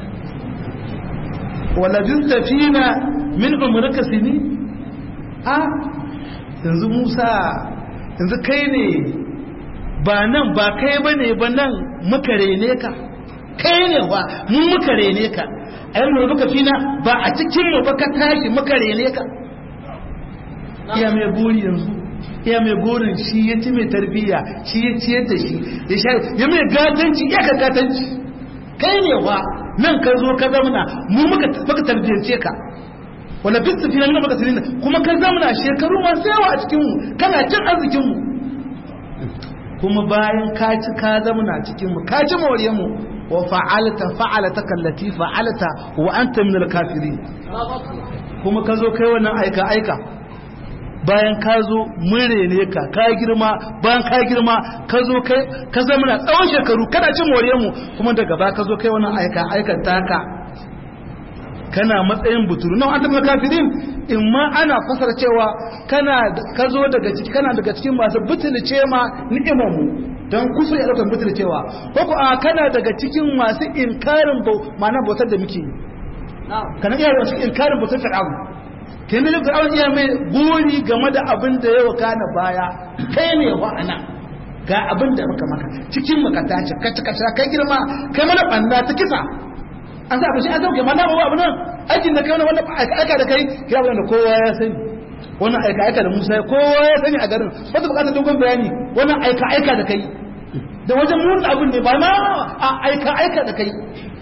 walabinta fina min umrika sini a yanzu musa yanzu kai ne ba nan ba kai ba ne ba nan muka rene ka kai ne wa mun muka rene ka alam nu rabbika fina ba a cikin mu ba ka tashi muka rene ka iya mai buri yanzu iya mai burin shi ya ci mai tarbiyya shi ya ciyar da shi ya sha ya mai gatanci ya ka gatanci kai ne wa nan ka zo ka zamana mu muka muka tarbiyyance ka wala bisu fi nan baka tunina kuma ka zamana shekaru masu yawa a cikin mu kana cin arzikin mu kuma bayan ka ci ka zamana cikin mu ka ci moriyar mu wa fa'alta fa'alata kallati fa'alta wa anta min al-kafirin kuma ka zo kai wannan aika aika bayan ka zo mure ne ka ka girma bayan ka girma ka zo kai ka zama na tsawon shekaru kana cin moriyar mu kuma daga ba ka zo kai wannan aika aikan taka kana matsayin buturu nan an tafi kafirin in ma ana fasara cewa kana ka zo daga ciki kana daga cikin masu butulce ma ni'imar mu don kusur ya daukan butulcewa ko ko a kana daga cikin masu inkarin bau ma'ana bautar da muke yi kana iya wasu inkarin bautar fir'aun kenan da fir'aun iya mai gori game da abin da ya wakana baya kai ne wa ana ga abin da muka maka cikin muka tace kace kace kai girma kai mana banda ta kisa an sa shi an sauke mana ba abu nan aikin da kai wannan wannan aika aika da kai kira wannan da kowa ya sani wannan aika aika da Musa kowa ya sani a garin ba ta bukatar dogon bayani wannan aika aika da kai da wajen mun abin ne ba ma a aika aika da kai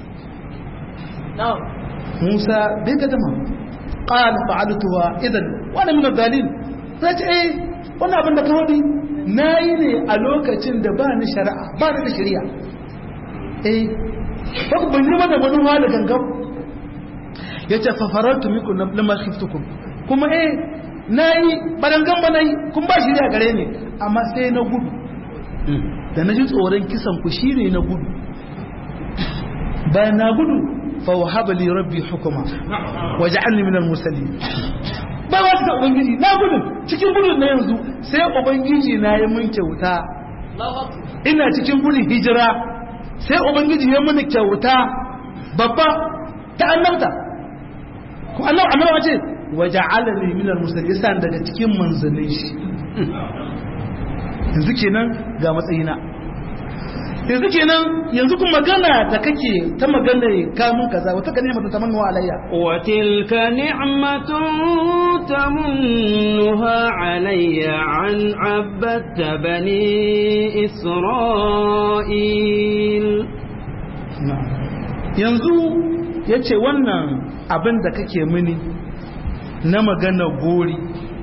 Musa bai ga dama قال فعلتها اذا وانا من الظالمين sai ce eh wannan abin da ka wadi nayi ne a lokacin da ba ni shari'a ba ni da shari'a eh ba ku ban yi mana wani wani gangan yace fa farartu mikum lamma khiftukum kuma eh nayi barangan ba nayi kun ba shari'a gare ni amma sai na gudu da na ji tsoron kisan ku shine na gudu bayan na gudu فوهب لي ربي حكما وجعلني من المرسلين ba wasu da ubangiji na gudun cikin gudun na yanzu sai ubangiji na yi mun kyauta ina cikin gudun hijira sai ubangiji ya muni kyauta babba ta annabta ko Allah annaba ce waja'alani min al-mursalin yasa daga cikin manzannin shi yanzu kenan ga matsayina yanzu kenan yanzu kuma magana da kake ta magana kamun kaza wata ka ni'matu tamannu alayya wa tilka ni'matun tamunnuha alayya an abbatta bani isra'il yanzu yace wannan abin da kake mini na magana gori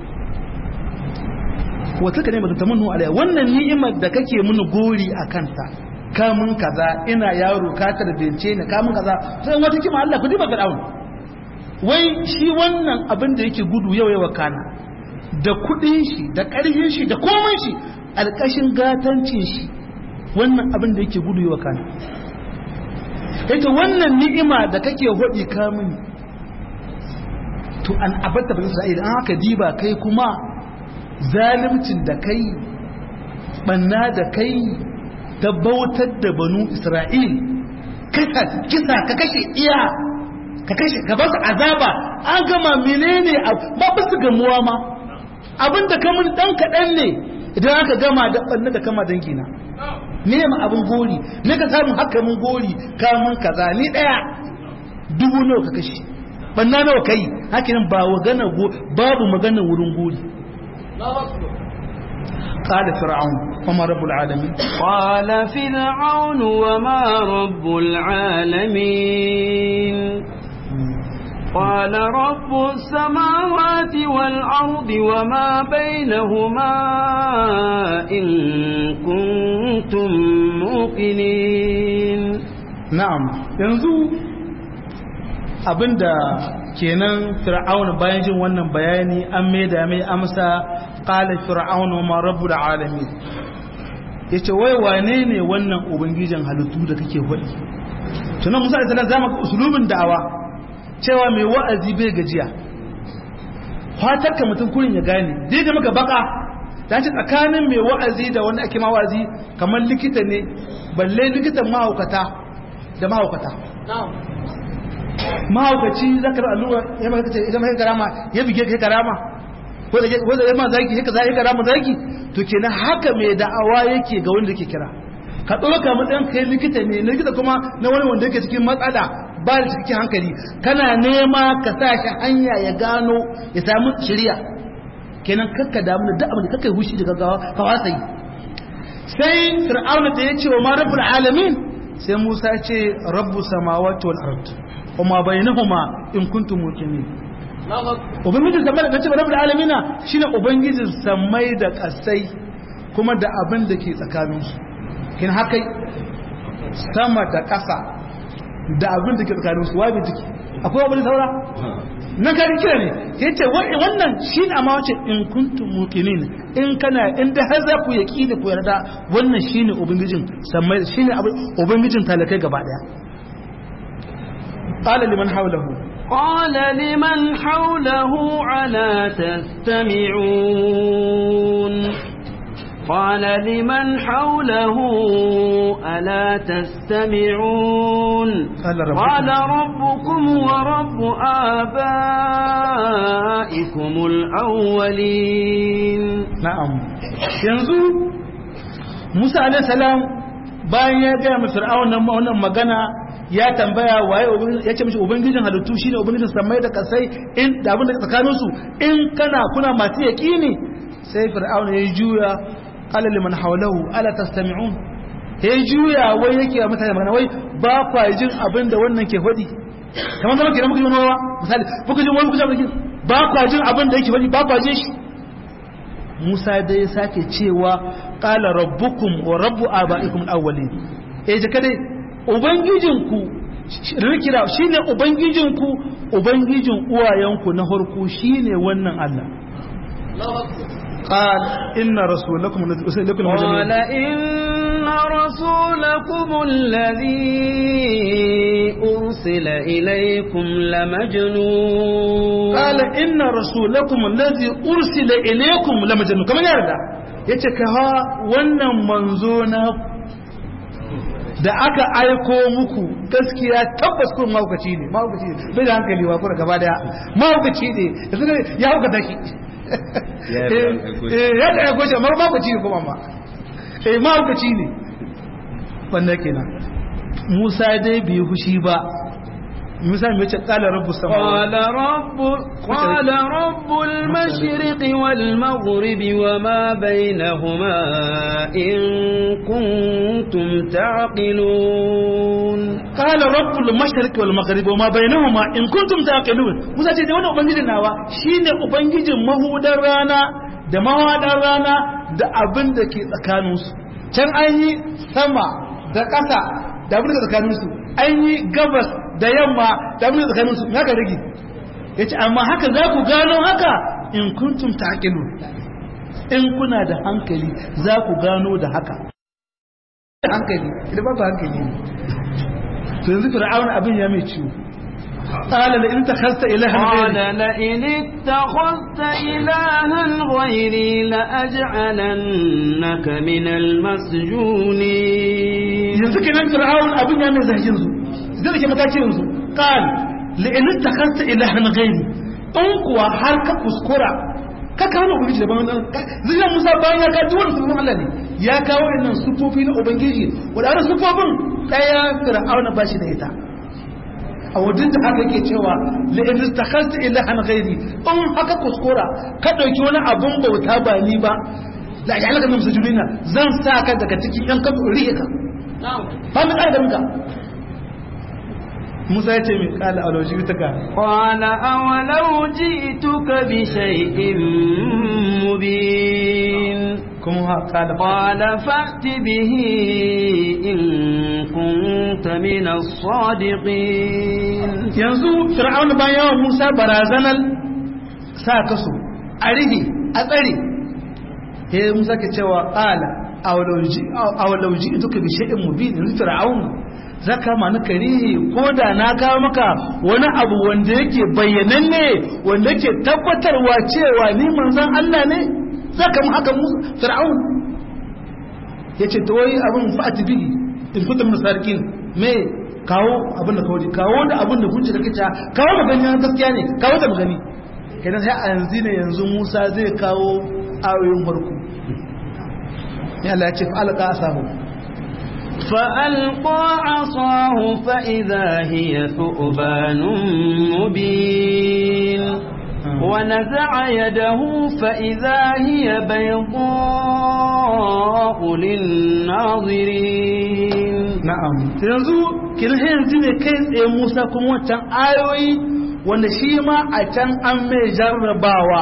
wata ka ni'matu tamannu alayya wannan ni'imar da kake mini gori a kanta kamun kaza ina yaro ka tarbiyance ni kamun kaza sai wata kima Allah ku diba fir'aun wai shi wannan abin da yake gudu yau yawa kana da kudin shi da karfin shi da komai shi alkashin gatancin shi wannan abin da yake gudu yawa kana yake wannan ni'ima da kake hodi kamun to an abatta bani isra'ila an haka diba kai kuma zalimcin da kai banna da kai ta bautar da banu isra'il kisa ka kashe iya ka kashe ka basu azaba an gama menene ba ba su gamuwa ma abinda kamun dan kaɗan ne idan aka gama da banna da kama dangina ne ma abin gori ne ka samu haka mun gori kamun kaza ni daya dubu nawa ka kashe banna nawa kai hakinan ba magana babu magana wurin gori قال فرعون وما رب العالمين قال فرعون وما رب العالمين قال رب السماوات والأرض وما بينهما إن كنتم موقنين نعم yanzu abinda kenan fir'auna bayan jin wannan bayani an maida mai amsa qala fir'auna ma rabbul alamin yace wai wane ne wannan ubangijin halittu da kake faɗi tunan musa alaihi salam zama usulubin da'awa cewa mai wa'azi bai gajiya fatar ka mutum kurin ya gane dai ga maka baka dan ce tsakanin mai wa'azi da wanda ake ma wa'azi kamar likita ne balle likitan mahaukata da mahaukata mahaukaci zaka da allura ya maka ce idan mai karama ya bige ka karama ko da wanda ya ma zaki haka zai karama zaki to kenan haka mai da'awa yake ga wanda yake kira ka ɗauka matsayin kai likita ne likita kuma na wani wanda yake cikin matsala ba da cikin hankali kana nema ka sa shi hanya ya gano ya samu shirya kenan kakka damu da duk abin da kakka hushi da gaggawa ka wasa yi sai fir'auna da ya ce wa ma rabbul alamin sai Musa ya ce rabbu samawati wal ard wa ma bainahuma in kuntum muqinin ubangijin samai da kace rabbul alamin shine ubangijin samai da kasai kuma da abin da ke tsakaninsu kin haka sama da ƙasa da abin da ke tsakanin su wabi jiki akwai abin saura nan ka kira ne ya ce wannan shi ne amma wace in kuntum muqinin in kana in da har za ku yaki da ku yarda wannan shi ne ubangijin sammai shi ne ubangijin talakai gaba daya qala liman hawlahu قال لمن حوله ألا تستمعون قال لمن حوله ألا تستمعون قال ربكم, قال ربكم ورب آبائكم الأولين na'am yanzu Musa alaihi salam bayan ya ga mu Fir'aun nan wannan magana ya tambaya waye ya ce mishi ubangijin halittu shine ubangijin samai da kasai in da abin da tsakanin su in kana kuna masu yaqini sai Fir'aun ya juya qala liman hawlahu ala tastami'un ya juya wai yake wa mutane magana wai ba kwa jin abin da wannan ke faɗi kamar zama kenan muka ji wani misali muka ji wani kuka ji ba kwa jin abin da yake faɗi ba kwa jin shi Musa dai ya sake cewa qala rabbukum wa rabbu abaikum al-awwalin eh je kadai ubangijinku rikira shine ubangijinku ubangijin uwayenku na farko shine wannan Allah قال إن رسولكم الذي أرسل إليكم قال إن رسولكم الذي أرسل إليكم لمجنون قال إن رسولكم الذي أرسل إليكم لمجنون كما يرد yace ka ha wannan manzo na da aka aiko muku gaskiya tabbas kun mahaukaci ne mahaukaci ne bai da hankali wa kuma gaba daya mahaukaci ne ya hauka shi ya da aiko shi amma mahaukaci ne kuma ma eh mahaukaci ne wannan kenan Musa dai bai fushi ba Musa mai ce kala rabbu sama قال رب قال رب المشرق والمغرب وما بينهما إن كنتم تعقلون قال رب المشرق والمغرب وما بينهما in kuntum taqilun Musa ce da wannan ubangijin nawa shine ubangijin mahudar rana da mawadar rana da abin da ke tsakaninsu can an yi sama da ƙasa da abin da tsakaninsu an yi gabas da yamma da abin da tsakaninsu haka rage ya ce amma haka za ku gano haka in kuntum taqilu in kuna da hankali za ku gano da haka hankali idan ba hankali ne to yanzu fir'auna abin ya mai ciwo قال لئن اتخذت إلها قال غيري لئن اتخذت إلها غيري لأجعلنك من المسجونين yanzu kenan fir'aun abin ya mai zargin su zai da ke matakin yanzu qal la'in takhasta ilahan ghairi in kuwa har ka kuskura ka kawo ubangiji da bayan zai Musa bayan ya kawo wannan sunan Allah ne ya kawo wannan sufofi na ubangiji wadannan sufofin daya fir'aun ba shi da ita a wajen da haka yake cewa la'in takhasta ilahan ghairi in haka kuskura ka dauki wani abun bauta ba ni ba la ya halaka min sujudina zan sa ka daga cikin yan kan rihe ka ba mu ƙara da muka Musa ya ce mai ƙala a lauji ta ka قال أولو جئتك بشيء مبين kuma ha ƙala قال فأت به إن كنت من الصادقين yanzu fir'auna bayan yawan Musa barazanar sa kaso a rige a tsare he Musa ke cewa ƙala a walauji duka bi shay'in mubin yanzu fir'auna zaka ma na karihi ko da na kawo maka wani abu wanda yake bayyananne wanda yake tabbatarwa cewa ni manzon Allah ne zaka mu haka Musa fir'aun yace to wai abin fa'ati bihi in kunta min sarikin me kawo abin da kawo kawo da abin da kunci da kace kawo magana gaskiya ne kawo da magani kenan sai a yanzu ne yanzu Musa zai kawo ayoyin farko ya Allah ya ce fa'alqa asahu فألقى عصاه فإذا هي ثؤبان مبين ونزع يده فإذا هي بيضاء للناظرين na'am yanzu kin yanzu ne kai tsaye Musa kuma wancan ayoyi wanda shi ma a can an mai jarrabawa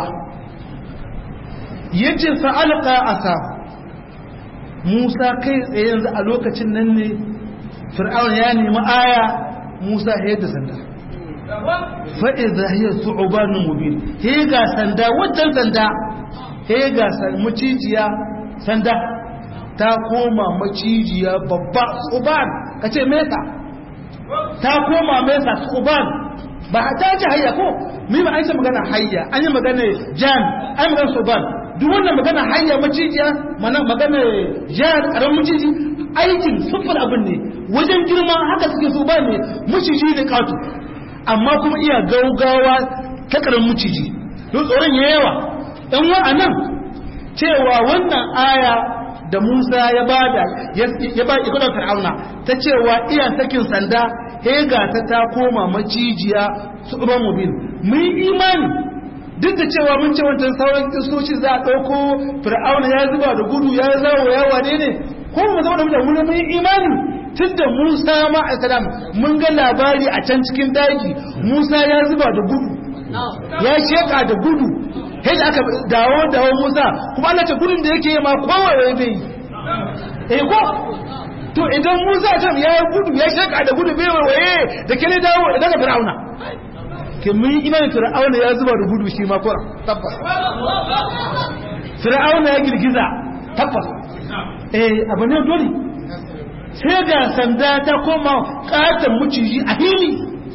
yace fa'alqa asahu Musa kai tsaye yanzu a lokacin nan ne Fir'aun ya nemi aya Musa ya da sanda fa'iza hiya su'ubanun mubin he ga sanda wannan sanda he ga macijiya sanda ta koma macijiya babba tsuban kace mesa ta koma mesa tsuban ba ta ji hayya ko mi ba an yi magana hayya an yi magana jan an yi magana tsuban duk wannan magana hayya macijiya mana magana jan karamin maciji aikin sufur abin ne wajen girma haka suke so ba ne maciji ne katu amma kuma iya gaugawa ta karamin maciji don tsoron ya yawa ɗan wa'anan cewa wannan aya da Musa ya bada ya ba ikudan Fir'auna ta cewa iya sakin sanda hega ta ta koma macijiya su uban mubin mun imani duk da cewa mun ce wancan sauran kistoci za a ɗauko Fir'auna ya zuba da gudu ya zawo ya wane ne ko mu zama da wuri mun imani tun da Musa ma a mun ga labari a can cikin daji Musa ya zuba da gudu ya sheka da gudu sai aka dawo dawo Musa kuma Allah ta gudun da yake yi ma kowaye bai yi eh ko to idan Musa ta ya gudu ya sheka da gudu bai waye da kene dawo daga Fir'auna ke mun yi imanin Fir'auna ya zuba da gudu shi ma ko tabbas Fir'auna ya girgiza tabbas eh abu ne dole sai ga sanda ta koma katon muciji a hili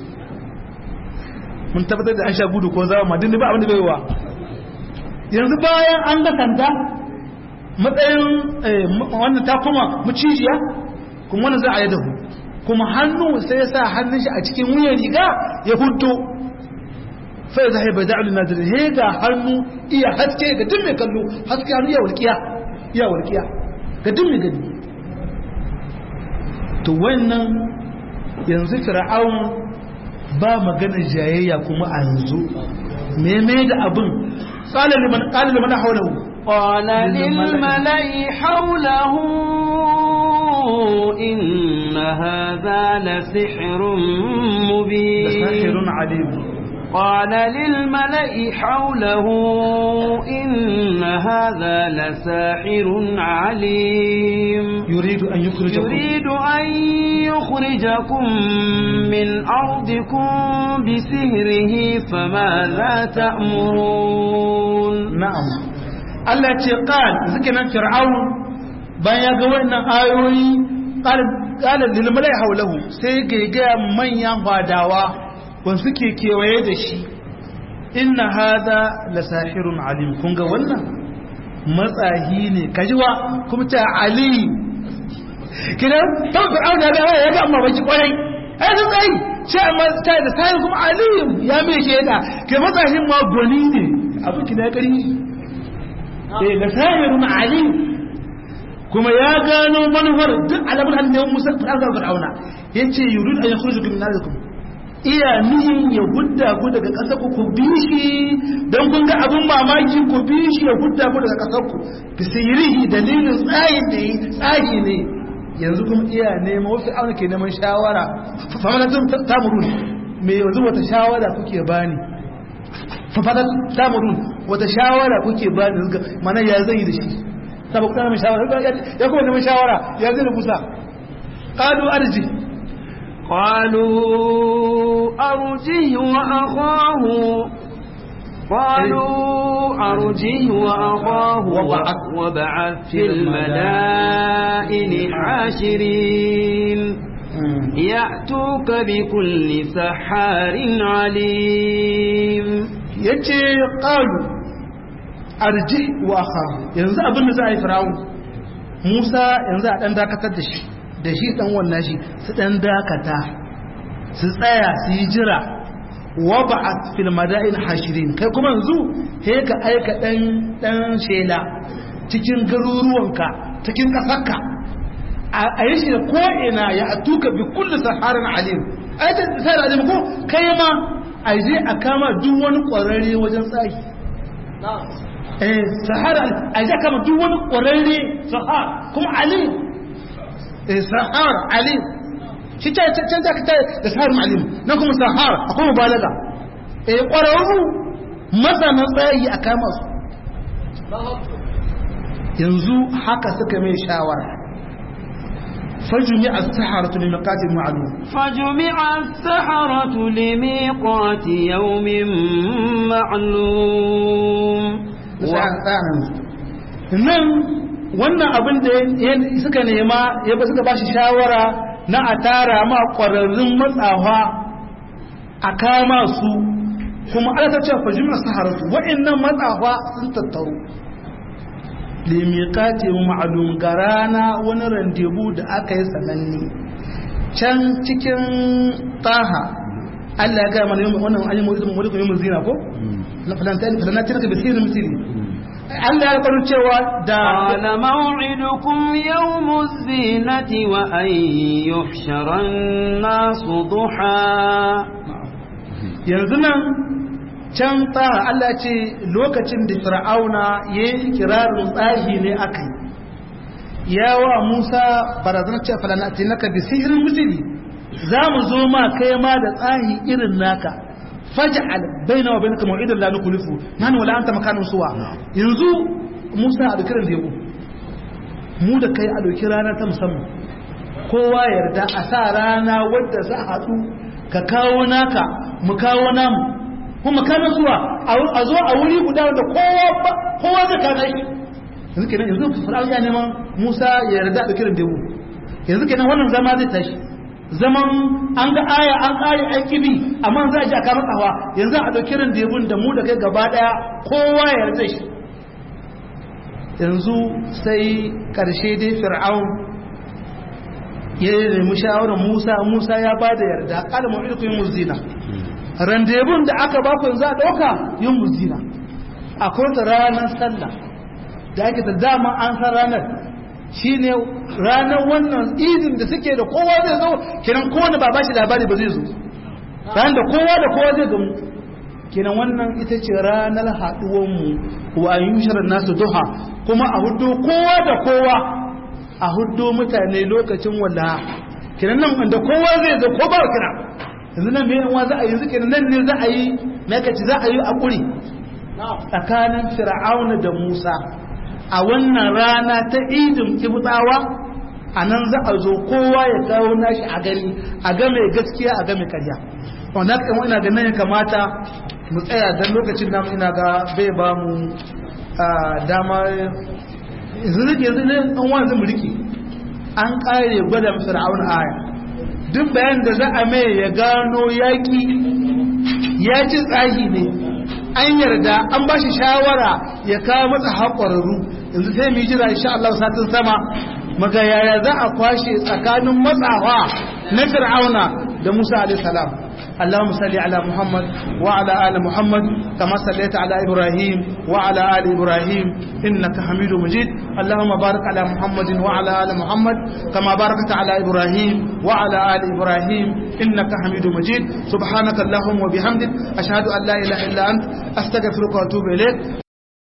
mun tabbatar da an sha gudu ko zama madin ba abin da bai wa yanzu bayan an ga sanda matsayin wannan ta koma mucijiya kuma wannan za a yi dahu kuma hannu sai ya sa hannun shi a cikin wuyan riga ya hudu sai ya zahai bai da'ulun nazirin he ga hannu iya haske ga duk mai kallo haske hannu iya walƙiya iya walƙiya ga duk mai gani to wannan yanzu fir'aun ba maganar jayayya kuma a yanzu meme da abin قال لمن قال لمن حوله قال للملأ حوله إن هذا لسحر مبين ساحر عليم قال للملأ حوله إن هذا لساحر عليم يريد أن يخرجكم يريد أن يخرجكم من أرضكم بسهره فماذا تأمرون نعم Allah ce qal zikinan fir'aun bayan ya ga wannan ayoyi qal qala lil malai hawlahu sai ga ga manyan fadawa wanda suke kewaye da shi inna hada la sahirun alim kun ga wannan matsahi ne kajiwa kuma ta ali kidan ta fir'auna ya ga ya ga amma baki kwarai ai sun tsayi sai amma ta da sai kuma ali ya mai sheda ke matsahin ma gwani ne abu kida kari eh la sahirun alim kuma ya gano manufar duk alamun hannun musa fir'auna yace yurid an yakhrujukum min ardikum iya nihin ya gudda ku daga ƙasar ku ku bi shi don kun ga abin mamaki ku bi shi ya gudda ku daga ƙasar ku bi sihirihi dalilin tsayin da yi tsahi ne yanzu kuma iya neman wasu auna ke neman shawara famanatun tamurun me yanzu wata shawara kuke bani famanatun tamurun wata shawara kuke bani mana ya zai da shi saboda kuma neman shawara ya kuma neman shawara ya zai da kusa qalu arji قالوا أرجه وأخاه قالوا أرجه وأخاه وبعث في المدائن حاشرين يأتوك بكل سحار عليم yace qalu arji wa akhahu yanzu abin da za a yi fir'aun Musa yanzu a dan dakatar da shi da shi dan wannan shi su dan dakata su tsaya su yi jira wa ba'at fil madain hashirin kai kuma yanzu he ka aika dan dan shela cikin garuruwanka cikin kasarka a yi shi ko ina ya atuka bi kulli saharin alim ai ta sai alim ko kai ma a je a kama duk wani kwararre wajen tsaki eh sahara a je kama duk wani kwararre sahar kuma alim sahar alim shi ta can za ka ta da sahar alim nan kuma sahar akwai mubalaga eh ƙwararru masana tsayi a kama su yanzu haka suka mai shawara fajumi as-saharatu li miqatin ma'lum فجمع السحرة لميقات يوم معلوم nan wannan abin da suka nema ya ba suka bashi shawara na a tara ma ƙwararrun matsawa a kama su kuma ala ta ce fajimar saharatu wa'annan matsawa sun tattaru limiƙati ma'alum ga rana wani randebu da aka yi sananne can cikin taha Allah ya gaya mana yau wannan ayi mutum mutum yau zina ko falantar ka bisirin misiri Allah ya faru cewa da قال موعدكم يوم الزينة وأن يحشر الناس ضحى yanzu nan can taha Allah ce lokacin da fir'auna ya yi kirarin tsahi ne aka yi yawa Musa barazanar ce falanati naka bi sihirin misiri za mu zo ma kai ma da tsahi irin naka faj'al baina wa bainaka maw'idan la nukhlifu nanu wala anta makanun suwa yanzu Musa a dukiran da yabo mu da kai a doki rana ta musamman kowa yarda a sa rana wadda za a haɗu ka kawo naka mu kawo namu kuma makanan suwa a zo a wuri guda wanda kowa kowa zai kana shi yanzu kenan yanzu fir'aun ya neman Musa ya yarda da kiran debu yanzu kenan wannan zama zai tashi zaman an ga aya an kare an kibi amma za a ji a kama tsawa yanzu a dauki kiran debun da mu da kai gaba daya kowa ya yarda shi yanzu sai karshe dai fir'aun ya nemi shawarar Musa Musa ya ba da yarda kala mu'idu yin muzina randebun da aka ba ku yanzu a dauka yin muzina akwai ta ranar sallah da ake ta dama an san ranar shi ne ranar wannan idin da suke da kowa zai zo kiran kowane ba ba shi labari ba zai zo ranar da kowa da kowa zai gamu kiran wannan ita ce ranar haɗuwanmu wa an yi shirin nasu duha kuma a hudu kowa da kowa a hudu mutane lokacin walla kiran nan wanda kowa zai zo ko ba kira yanzu nan mai za a yi yanzu kiran nan ne za a yi makaci za a yi a ƙuri tsakanin fir'auna da musa a wannan rana ta idin kibutawa a nan za a zo kowa ya kawo nashi a gani a ga mai gaskiya a ga mai karya wanda haka ina ga nan ya kamata mu tsaya don lokacin namu ina ga bai ba mu dama yanzu rike yanzu ne an wanzu mu rike an kare gwada fir'aun aya duk bayan da za a mai ya gano yaki ya ci tsahi ne an yarda an ba shi shawara ya kawo matsa haƙwararru yanzu sai mu jira insha Allah satin sama maga yaya za a kwashe tsakanin matsawa na fir'auna da Musa alaihi salam اللهم صل على محمد وعلى آل محمد كما صليت على إبراهيم وعلى آل إبراهيم إنك حميد مجيد اللهم بارك على محمد وعلى آل محمد كما باركت على إبراهيم وعلى آل إبراهيم إنك حميد مجيد سبحانك اللهم وبحمدك أشهد أن لا إله إلا أنت أستغفرك وأتوب إليك